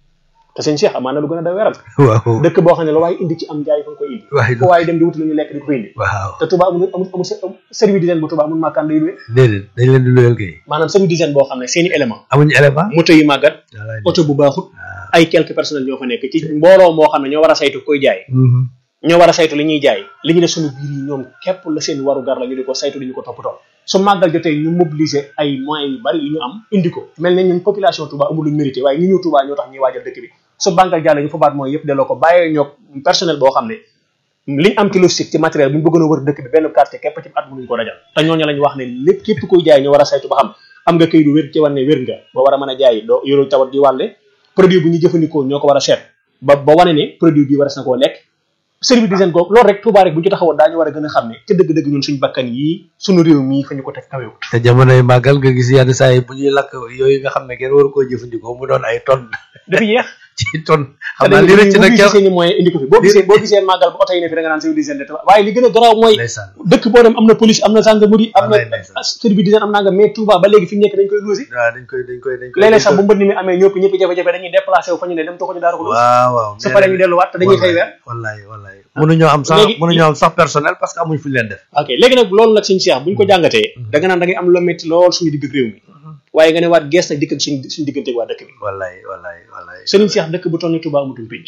te sëñ Cheikh amaan na lu gën a da weeram waaw dëkk boo xam ne la waaye indi ci am jaay fa nga koy indi waaye fu waaye dem di wuti lu ñu lekk di ko fa indi waaw te Touba amul amul amul service d'hygiène bu Touba amul màkkaan lay luwe déedéet dañ leen di luyal kay maanaam service d'hygiène boo xam ne seeni élément amuñu élément moto yu màggat wallaay oto bu baaxut waaw ay quelques personnels ñoo fa nekk ci mbooloo moo xam ne ñoo war a saytu koy jaay ñoo war a saytu li ñuy jaay li ñu def suñu biir yi ñoom képp la seen waru gar la ñu di ko saytu di ñu ko toppatoo su màggal jotee ñu mobiliser ay moyens yu bari yu ñu am indi ko mel ne ñun population Touba amul luñ mérité waaye ñi ñëw Touba ñoo tax ñuy waajal dëkk bi su màggal jàll ñu fabaat mooy yëpp delloo ko bàyyee ñoo personnel boo xam ne liñ am ci logistique ci matériel bu ñu bëggoon a wër dëkk bi benn quartier képp ci at mënuñ ko dajal te ñooñu lañ wax ne lépp képp koy jaay ñu war a saytu ba xam am nga këy du wér ci war ne wér nga ba war a mën a jaay doo yoroo tawat di wàlle produit bu ñu jëfandikoo ñoo ko war a seet ba ba wane ne produit bi war na koo lekk service d'hygiène googu loolu rek Touba rek bu ñu ci taxawoon daañu war a gën a xam ne ca dëgg-dëgg ñun suñu bakkan yii suñu réew mii fa ñu ko teg kawewut te jamonoy màggal nga gis yenn saa yi bu ñuy lakk yooyu nga xam ne kenn waru koo jëfandikoo mu doon ay tonne dafa yeex ci tonne te xam naa dañuy li rëcc na mobiliser keroog seeni moyen indi ko fi boo gisee boo gisee màggal ba oto yi ne fi da nga naan service d'hygiène de Touba waaye li gën a garaaw mooy ndeysaan dëkk boo dem am na police am na gendarmerie am na Wallaay ndeysaan. service d'hygiène am naa nga mais Touba ba léegi fi ñu nekk dañ koy loosi waaw dañ koy dañ koy dañ koy léeg-léeg sax bu mbënd mi amee ñëpp ñëpp jafe-jafe dañuy déplacé wu fa ñu ne dem toxuñu daara ko loosi waaw waaw su paree ñu delluwaat te dañuy fay weer wallaay wallaay mënuñoo am sax Léegi- mënuñoo am sax personnel parce que amuñ fu ñu leen def ok léegi nag loolu nag suñu Cheikh bu ñu ko jàngatee da nga naan da ngay am loo métti lool suñu digg ak réew mi waaye nga ne waat gees nag dikk ak suñu suñu diggante ak waa dëkk bi wallaay wallaay wallaay Serigne Cheikh dëkk bu toll ni Touba amatul penc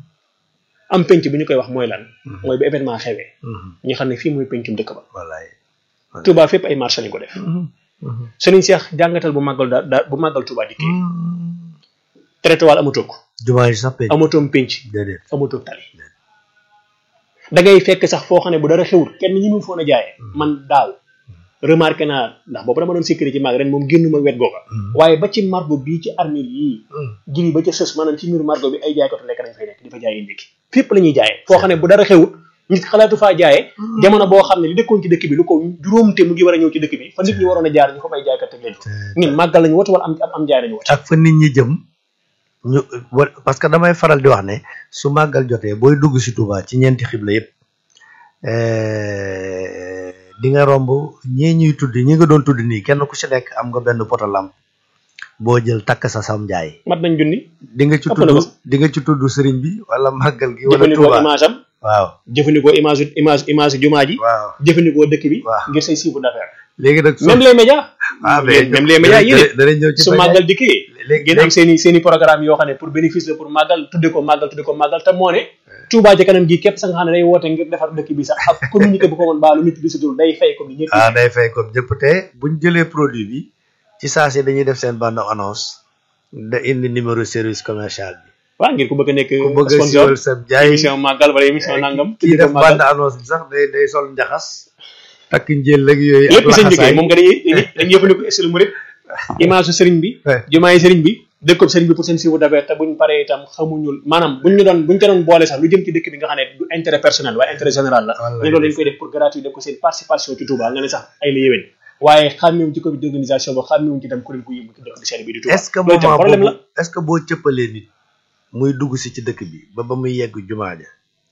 am penc bi ñu koy wax mooy lan mooy bu événement xewee ñu xam ne fii mooy pencum dëkk ba wallaay Touba fépp ay marché lañ ko def Serigne Cheikh jàngatal bu màggal da da bu màggal Touba dikkee traitoire amatoo ko jumaa yi sax penc amatoom penc déedéet amatoo tali da ngay fekk sax foo xam ne bu dara xewul kenn ñi mu foon a jaayee man daaw remarqué naa ndax boobu dama doon sécurité ci mag ren moom génnuma wet googa waaye ba ci margo bii ci armée yii giri ba ca sës maanaam ci mur margo bi ay jaaykatu lekk dañ fay nekk di fa jaayee ndékki fépp la ñuy jaayee foo xam ne bu dara xewul nit xalaatu faa jaayee jamono boo xam ne li dëkkoon ci dëkk bi lu ko juróomte mu ngi war a ñëw ci dëkk bi fa nit ñi waroon a jaar ñu fa bay jaaykat teg leen fa ñun màggal lañu wote wala am am am jaay lañu wote ak fa nit ñi jëm ñu wa- parce que damay faral di wax ne su màggal jotee booy dugg si Touba ci ñeenti xibla yëpp eh, di nga romb ñii ñuy tudd ñi nga doon tudd nii kenn ku si nekk am nga benn poto lamp boo jël takk sa sam njaay mat nañ junni di nga ci Ëpp na tudd ko. di nga ci tudd sëriñ bi wala màggal gi wala jëfandikoo Touba image am waaw jëfandikoo image image image jumaa ji waaw jëfandikoo dëkk bi Waaw. ngir say chiffre d'affaires léegi nag même les médias ah mais même les médias yéen it danañ ñëw ci su média màggal dikkee léegi ngeen am seen i seen i programme yoo xam ne pour bénéfice la pour màggal tudde ko màggal tudde ko màggal te moo ne Touba ca kanam gi képp sa nga xam ne day woote ngir defar dëkk bi sax ak communiqué bu ko woon baalu nit bi sa dul day fay comme ni ñëpp ah day fay comme ñëpp te buñ jëlee produit bi ci saa si dañuy def seen bande annonce da indi numéro service commercial bi waaw ngir ku bëgg a nekk ku bëgg a sponsor siiwal sa jaay émission màggal wala émission nangam kii tudde ko def bande màggal annonce bi sax day day sol njaxas takk njël ak yooyu ak lépp seen liggéey laxasaay moom nga dañuy dañuy jëfandikoo style murid image su sëriñ bi Ouais. jumaa yi sëriñ bi dëkkob sëriñ bi pour seen chiffre d'affaires te buñ paree itam xamuñu maanaam buñ ñu doon buñ ca doon boole sax lu jëm ci dëkk bi nga xam ne du intérêt personnel waaye intérêt général la Wallaay. ñu loolu dañ koy def pour gratuit def ko seen participation ci Touba nga ne sax ay la yéwén waaye xàmmewuñ ci comité d'organisation ba xàmmewuñ ci itam kuréel gu yëngu ci dëkk bi seen bi di Touba est-ce que loolu itam moment problème la boobu est-ce que boo cëppalee nit muy dugg si ci dëkk bi ba ba muy yegg jumaa ja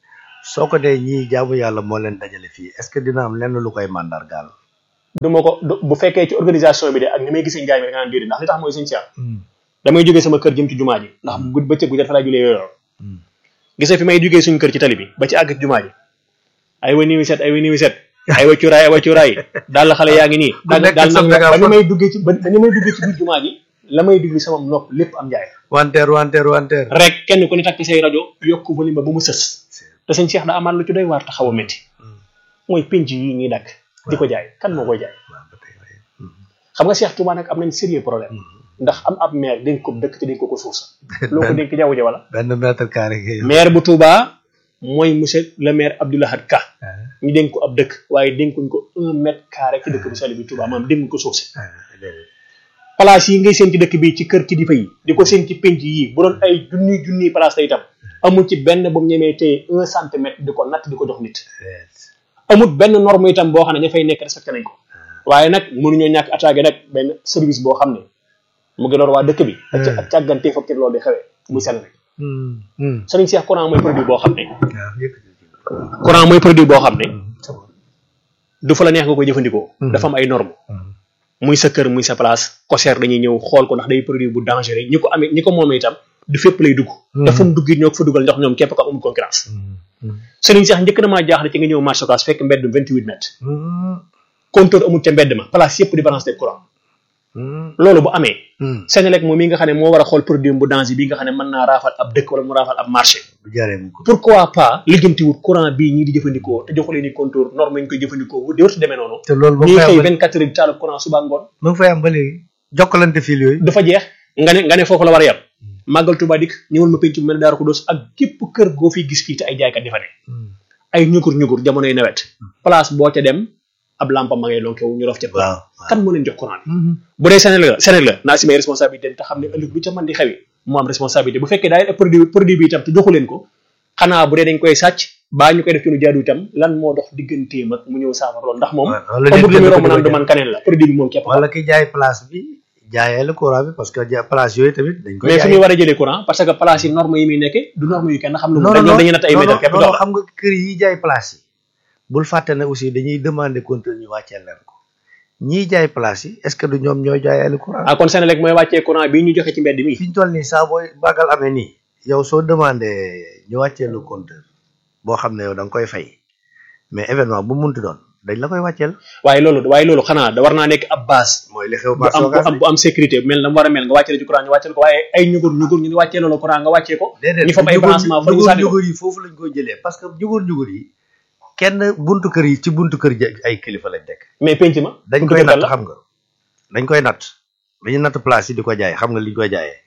soo ko dee ñii jaamu yàlla moo leen dajale fii est-ce que dina am lenn lu koy màndargaal du ma ko du- bu fekkee ci organisation bi de ak ni may gisee njaay mi da nga naan déedéet ndax li tax mooy sëñ Cheikh damay jógee sama kër jëm ci jumaa ji ndax gud bëccëg bu jot fa laa julee yooyu gisee fi may jógee suñu kër ci tali bi ba ci àgg ci jumaa ji ay wa niwi set ay wa niwi set ay wa cuuraay ay wa cuuraay daal la xale yaa ngi nii Ku daal nekk daal sa nag méga ba ni phone. may duggee ci ba ba ni may duggee ci biir jumaa ji la may diglu sama nopp lépp am njaay wanteer wanteer wanteer rek kenn ku ne takk say rajo yokk volume ba ba mu sës te sëñ Cheikh daa amaat lu ci doy waar te xaw a métti mooy penc yi ñuy dakk di ko jaay kan moo koy jaay waaw ba tey waaye. xam nga Cheikh Touba nag am nañ sérieux problème ndax am ab maire dénk ko dëkk te dénk ko ko suuf sa loo ko dénk jaww ji wala benn mètre carré ngay yor. maire bu Touba mooy monsieur le maire Abdoulahad Ka ñu dénk ko ab dëkk waaye dénkuñ ko un mètre carré ci dëkk bu sell bi Touba maanaam dénkuñ ko suuf si ah déedéet. place yi ngay seen ci dëkk bi ci kër kilifa yi di ko seen ci penc yi bu doon ay junniy junniy place la itam amul ci benn bu mu ñemee téye un centimètre di ko natt di ko jox nit déedéet. amul benn norme itam boo xam ne ña fay nekk respecté nañ ko waaye nag mënuñoo ñàkk attaqué nag benn service boo xam ne mu ngi lor waa dëkk bi ak ca- ak càggante foog ci loolu di xewee muy sell rek Hmm, hmm. Serigne Cheikh courant mooy produit boo xam ne waaw yëkkati ci. courant mooy produit boo xam ne c'est bon. du fa la neex nga koy jëfandikoo Mhm. dafa am ay normes Hmm. muy sa kër muy sa place COSER dañuy ñëw xool ko ndax day produit bu dangereux ñi ko amee ñi ko moomee itam du fépp lay dugg dafa mu dugg it ñoo ko fa dugal ndox ñoom képp ko amul concurrence Serigne Cheikh njëkk na maa jaaxle ci nga ñëw marché Ocass fekk mbedd 28 mètres compteur amul ca mbedd ma place yëpp di branché courant loolu bu amee Senelec moom mi nga xam ne moo war a xool produit bu danger bi nga xam ne mën naa raafal ab dëkk wala mu raafal ab marché bu jaree mu ko pourquoi pas lijjantiwut courant bii ñii di jëfandikoo te joxulee ni compteur norme ñu koy jëfandikoo di wartu demee noonu te loolu ba ñuy fay xëy am 24 heures di taal courant suba ngoon ba nga fay am ba léegi jokkalante fil yooyu dafa jeex nga ne nga ne foofu la war a yem màggal Tuubaa dikk ñëwal ma penc mu mel ne Daaru Xudoos ak képp kër goo fiy gis fii te ay jaaykat di fa ne ay ñukur ñukur jamonoy nawet place boo ca dem ab lampa ma ngay lonke wu ñu rof ca waaw kan moo leen jox courant bi bu dee Sénégal la Sénégal la naa si may responsabilité te xam ne ëllëg lu ca mën di xewi mu am responsabilité bu fekkee daay produit produit bi itam te joxu leen ko xanaa bu dee dañ koy sàcc baa ñu koy def ci lu jaadu itam lan moo dox digganteem ak mu ñëw saafara loolu ndax moom wala amul lu muy romb naan nit du man kaneen la produit bi moom képp wala ki jaay place bi jaayee la courant bi parce que ja place yooyu tamit dañ koy mais fu jaay muy war a jëlee courant parce que place yi norme yi muy nekkee du norme yu kenn xam lu mu non dañ non ñoom dañuy natt ay non, mètre képp non, dox non, la xam nga kër yi jaay place yi bul fàtte ne aussi dañuy demander compteur ñu wàcceel leen ko ñiy jaay place yi est-ce que du ñoom ñooy jaayee la courant ah kon Sénélec mooy wàccee courant bi ñu joxe ci mbedd mi fi ñu toll nii saa booy bàggal amee nii yow soo demandé ñu wàcceel le compteur boo xam ne yow da nga koy fay mais événement bu munti doon dañ la koy wàcceel waaye loolu waaye loolu xanaa da war naa nekk ab base mooy li xew bu am bu am bu am sécurité mel na mu war a mel nga wàccee ci courant ñu wàcceel ko waaye ay ñugur ñugur ñu ni wàccee loolu courant nga wàccee ko déedéet ñu fam ay branchement fa ñu ñugur sànni ko ñugur yi foofu lañ koy jëlee parce que ñugur ñugur yi kenn buntu kër yi ci buntu kër yi ay kilifa lañ nekk mais penc ma dañ buntu koy kër natt la xam nga dañ koy natt dañuy natt place yi di ko jaay xam nga li ñu koy jaayee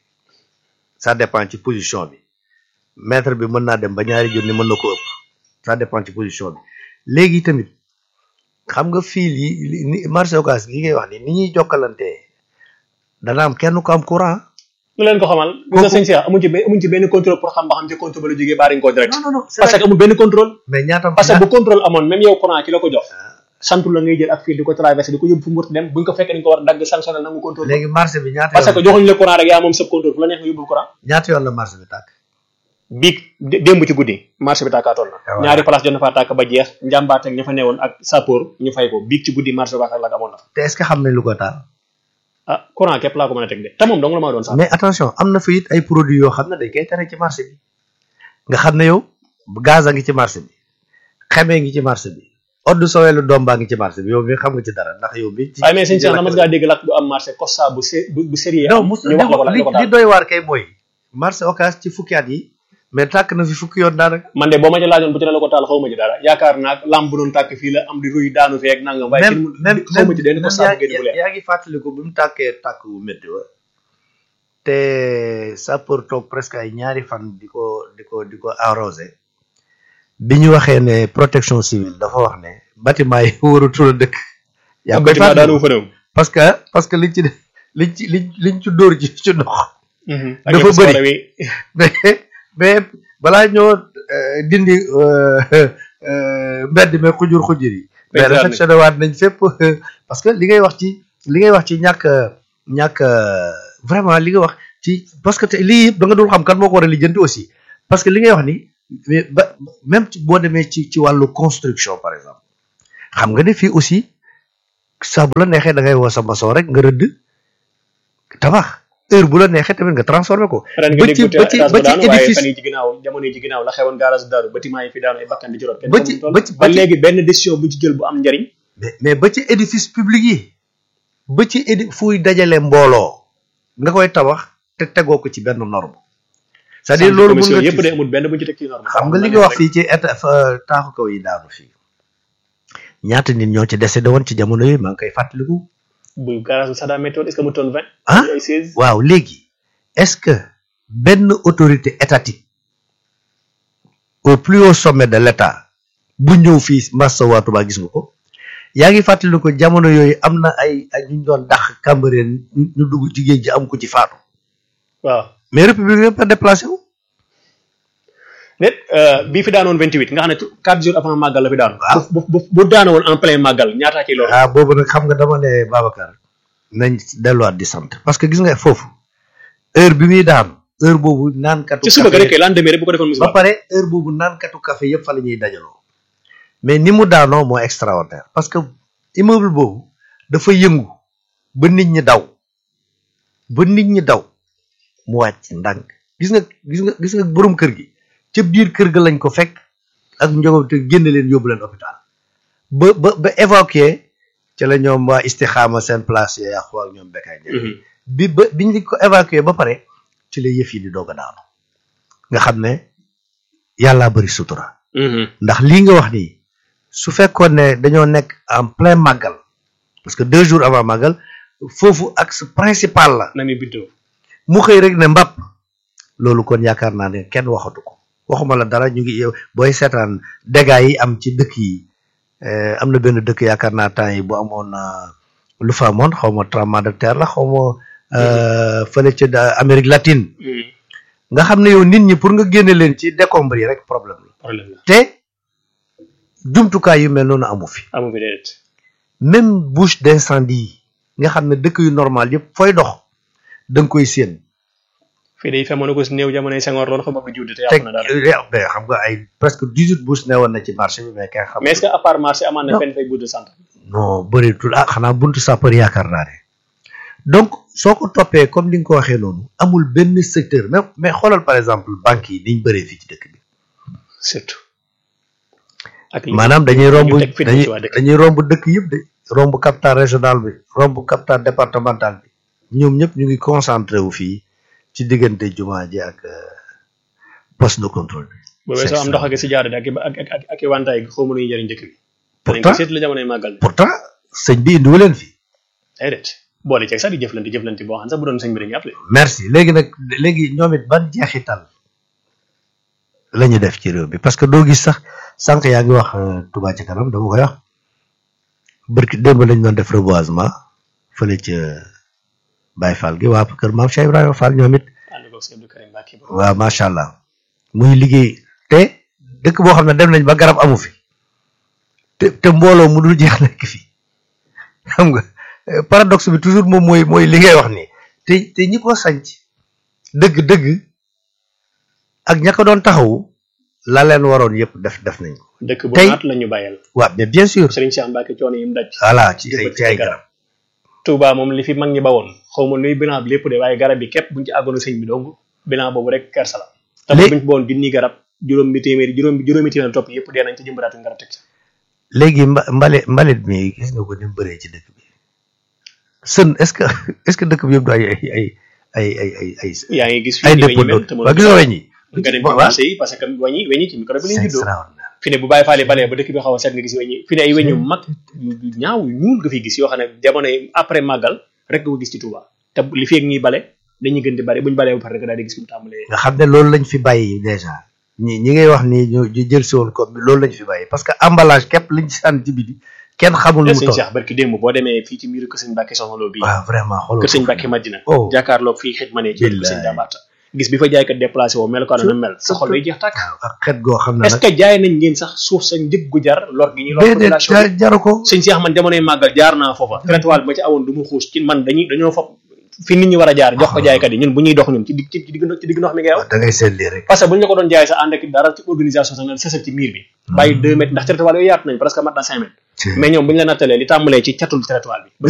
ça dépend ci position bi mètre bi mën naa dem ba ñaari junni mën na ko ëpp ça dépend ci position bi léegi tamit xam nga fil yi li- ni marché Ocass gi ngay wax ni ni ñuy jokkalantee dana am kenn ko am courant lu leen ko xamal gis nga sëñ Cheikh amuñ ci benn amuñ ci benn contrôle pour xam ba xam ci contrôle ba la jógee baariñ ko direct non non non parce que amul benn contrôle mais ñaata parce que bu contrôle amoon même yow courant ki la ko jox santu la ngay jël ak fil di ko traversé di ko yóbbu fu mu war dem buñ ko fekkee dañ ko war a dagg sanctionnel nangu contrôle léegi marché bi ñaata parce que yoon joxuñ la courant rek yaa moom sëb contrôle fu la neex nga yóbbul courant ñaata yoon la marché bi tàkk biig dé- démb ci guddi marché bi tàkkaatoon na waaw. ñaari place jot na faa tàkk ba jeex njàmbaat ak ña fa newoon ak sapeur ñu fay ko biig ci guddi marché Ocass ak la amoon na fa te est-ce que xam nañ lu ko taal ah courant képp laa ko mën a teg de te moom dong la maa doon sax mais attention am na fa it ay produits yoo xam ne dañ koy tere ci marché bi nga xam ne yow gaz a ngi ci marché bi xemee ngi ci marché bi eau de sowelu doom baa ngi ci marché bi yow mi xam nga ci dara ndax yow mi ci waaye mais sëñ Cheikh na mas ngaa dégg lakk bu am marché Costa bu sé bu bu sérieux non am mus ñu wax la ko la li ko li taal doy waar kay mooy marché Ocass ci fukki at yi mais tàkk na fi fukki yoon daanaka man de boo ma ci laajoon bu ci la la ko taal xaw ma ci dara yaakaar naa lamp bu doon tàkk fii la am di ruy daanu fee ak nangam waaye même kenn même xaw ma ci benn même Costa bu génn bu yaa leer yaa ngi fàttaliku bi mu tàkkee tàkk bu métti wa te sapeur toog presque ay ñaari fan di ko di ko di ko arrosé bi ñu waxee ne protection civile dafa wax ne bâtiment yi waratul a dëkk yaa koy bâtiment daanu fàttaliku fa réew parce que parce que liñ ci def liñ ci liñ liñ ci dóor ci ci ndox ak dafa yëpp bëri. soxla wi mais mais balaa ñoo euh, dindi euh, euh, mbedd mi xujur xujur yi mais Exactement. réflexionné waat nañ fépp parce que li ngay wax ci li ngay wax ci ñàkk ñàkk vraiment li nga wax ci parce que te lii yëpp da nga dul xam kan moo ko war a lijjanti aussi parce que li ngay wax ni mais ba même ci boo demee ci ci wàllu construction par exemple xam nga ne fii aussi saa bu la neexee da ngay woo sa maçon rek nga rëdd tabax heure bu la neexee tamit nga transformé ko ren ba nga ci dégg ba ci étage ba ba ci daanu waaye édifice fan yi ci ginnaaw jamono yi ci ginnaaw la xewoon garage daaru bâtiment yi fi daanu ay bakkan di ci rot kenn ba ci- xamul toll. ba ci- ba ba ci- léegi benn décision bu ci jël bu am njariñ mais mais ba ci édifice public yi ba ci édi fuy dajale mbooloo nga koy tabax te tegoo ko ci benn norme c'est-à-dire loolu mën nga yëpp de ci amul benn bu ñu ci teg ci norme xam nga li nga wax fii ci état fa- taaxu kaw yi daanu fii ñaata nit ñoo ci décédé woon ci jamono yi maa ngi koy fàttaliku bu garage bu Saddam météo est-ce que mu toon vingt ah ay seize waaw léegi est-ce que benn autorité étatique au plus haut sommet de l'État bu ñëw fii Massa waa Touba gis nga ko yaa ngi fàttali ko jamono yooyu am na ay ay ñu doon dax Cambérène ñu ñu dugg ci géej gi am ko ci faatu waaw mais république yëpp a déplacé wu déet bii fi daanoon 28 nga xam ne tu- quatre jours avant màggal la fi daanu Waaw. bu bu bu daana woon en plein màggal ñaataa ci loolu ah boobu nag xam nga dama ne Babacar nañ delluwaat di sant parce que gis nga foofu heure bi muy daanu heure boobu naankatu ci suba ga café- rek lendemain rek bu ko defoon ba musiba pare heure boobu naankatu café yëpp fa la ñuy dajaloo mais ni mu daanoo moo extraordinaire parce que immeuble boobu dafa yëngu ba nit ñi daw ba nit ñi daw mu wàcc ndànk gis nga gis nga gis nga borom kër gi ca biir kër ga lañ ko fekk ak njaboot te génne leen yóbbu leen hôpital ba ba ba évacué ca la ñoom waa istixaama seen place ya yàqu ak ñoom bekkaay ne bi ba biñ li ko évacué ba pare ci la yëf yi di doog a daanu nga xam ne yàllaa bëri sutura ndax lii nga wax nii su fekkoon ne dañoo nekk en plein màggal parce que deux jours avant màggal foofu axe principal la na mi bindoo mu xëy rek ne mbàpp loolu kon yaakaar naa ne kenn waxatu ko waxuma la dara ñu ngi yow booy seetaan dégâts yi am ci dëkk yi am na benn dëkk yaakaar naa temps yi bu amoon lu fa amoon xaw ma tremblement de terre la xaw ma fële ca Amérique latine nga xam ne yow nit ñi pour nga génne leen ci décombres yi rek problème la problème la te jumtukaay yu mel noonu amu fi amu fi déedéet même bouche d'incendie yi nga xam ne dëkk yu normal yëpp fooy dox da nga koy séen fii day femoon ko si néew jamonoy Senghor loon xam nga judd te teg yàqu na dara mais xam nga ay presque dix huit bouche newoon na ci marché bi mais kenn xam mais est-ce que à part marché amaan na Non. fenn fay bout de centre non bëreetul ah xanaa buntu sapeur yaakaar naa ne donc soo ko toppee comme ni nga ko waxee noonu amul benn secteur mais mais xoolal par exemple banques yi niñ bëree fii ci dëkk bi surtout ak li maanaam dañuy romb ñu teg fitna dañuy ci waa dëkk. dañuy romb dëkk yëpp de romb capital régional bi romb capital départemental bi ñoom ñëpp ñu ngi concentré wu fii ci diggante jumaa ji ak euh, poste de contrôle bi bu weesoo am ndox ak si jaarade ak ak ak ak ak i wantaay gi xaw ma nuy jëriñ dëkk bi dañ ko pourtant seet la jamonoy màggal bi pourtant sëñ bi indiwu leen fi déedéet boole ceeg sax di jëflante jëflante boo xam ne sax bu doon sëñ bi dañuy appelé merci léegi nag léegi ñoom it ban jeexital la ñu def ci réew bi parce que doo gis sax sànq yaa ngi wax euh, Touba ci kanam dama koy wax bërki démb lañ doon def reboisement fële ca Baye Fall gi waa kër maam Cheikh Ibrahima Fall ñoom it ànd ko sëñ Abdou Karim Mbacke ba waaw macha allah muy liggéey te dëkk boo xam ne dem nañ ba garab amu fi te te mbooloo mu dul jeex nekk fi xam nga euh, paradoxe bi toujours moom mooy mooy li ngay wax nii te te ñi ko sanc dëgg-dëgg ak ña ko doon taxawu la leen waroon yëpp def def nañ ko dëkk bu tey- naat la ñu bàyyal waaw mais bien sûr Serigne Cheikh Mbacke coono yi mu daj voilà ci ay jëmbat ci ay ay garab Touba moom li fi mag ñi bawoon xaw ma nuy bilan bi lépp de waaye garab yi képp buñ ci àggoon sëñ bi donc bilan boobu rek kersa la te Léegi- buñ ci bawoon junni garab juróom bi téeméeri juróom bi juróomi téeméeri topp yëpp dee nañ ci jëmbaraatuñ garab teg ci léegi mba mbale mbalit mi gis nga ko ni mu bëree ci dëkk bi sën est-ce que est-ce que dëkk bi yëpp du ay ay ay ay ay ay ay yaa ngi gis ay fii ni dépôt weñi mel d'eau te waa gisoo weñ yi nga dem ci waaw marché yi parce que weñi weñi ci micro bi lañ c'est juddoo extraordinaire fi ne bu bàyyi faale balee ba dëkk bi xaw a seet nga gis weñi fi ne ay weñ yu mag yu yu ñaaw yu ñuul nga fiy gis yoo xam ne jamono yi après màggal rek nga ko gis ci Touba te li fi ak ñuy bale dañuy gën di bale buñ balee ba pare rek daal di gis mu tàmbalee nga xam ne loolu lañ fi bàyyi déjà ñi ñi ngay wax ni ñu ñu jël si woon comme bi loolu lañ fi bàyyi parce que emballage képp lañ ci sànni ci biti kenn xamul lu mu sëñ toll Cheikh barki démb boo demee fii ci miiru kër sëñ Mbàkke Soxna Lo bii waaw vraiment xoolal kër sëñ Mbàkke Madina Oh. jàkkaarloog fii xit ma ne ci kër sëñ Billaay. Jabaata gis bi fa jaaykat déplacé woo mel ko na mel sa xol day jeex tàkk waaw ak xet goo xam ne est ce nag que jaay nañ ngeen sax suuf sa njëg gu jar lor gi ñuy lor déedéet population bi ja- jaru ko sëñ Cheikh man jamonoy màggal jaar naa foofa traitement bi ma ci awoon du mu xuus ci man dañuy dañoo fop fi nit ñi war a jaar jox ko jaaykat yi ñun bu ñuy dox ñun ci digg ci digg ci digg ndox mi ngay wax da ngay seet lii rek parce que bu ñu la ko doon jaay sax ànd ak dara ci organisation sax na sësal ci miir bi bàyyi deux mètres ndax traitement yooyu yaatu nañ presque mat na cinq mètres ci- mais ñoom bu ñu la nattalee li tàmbalee ci catul traitement bi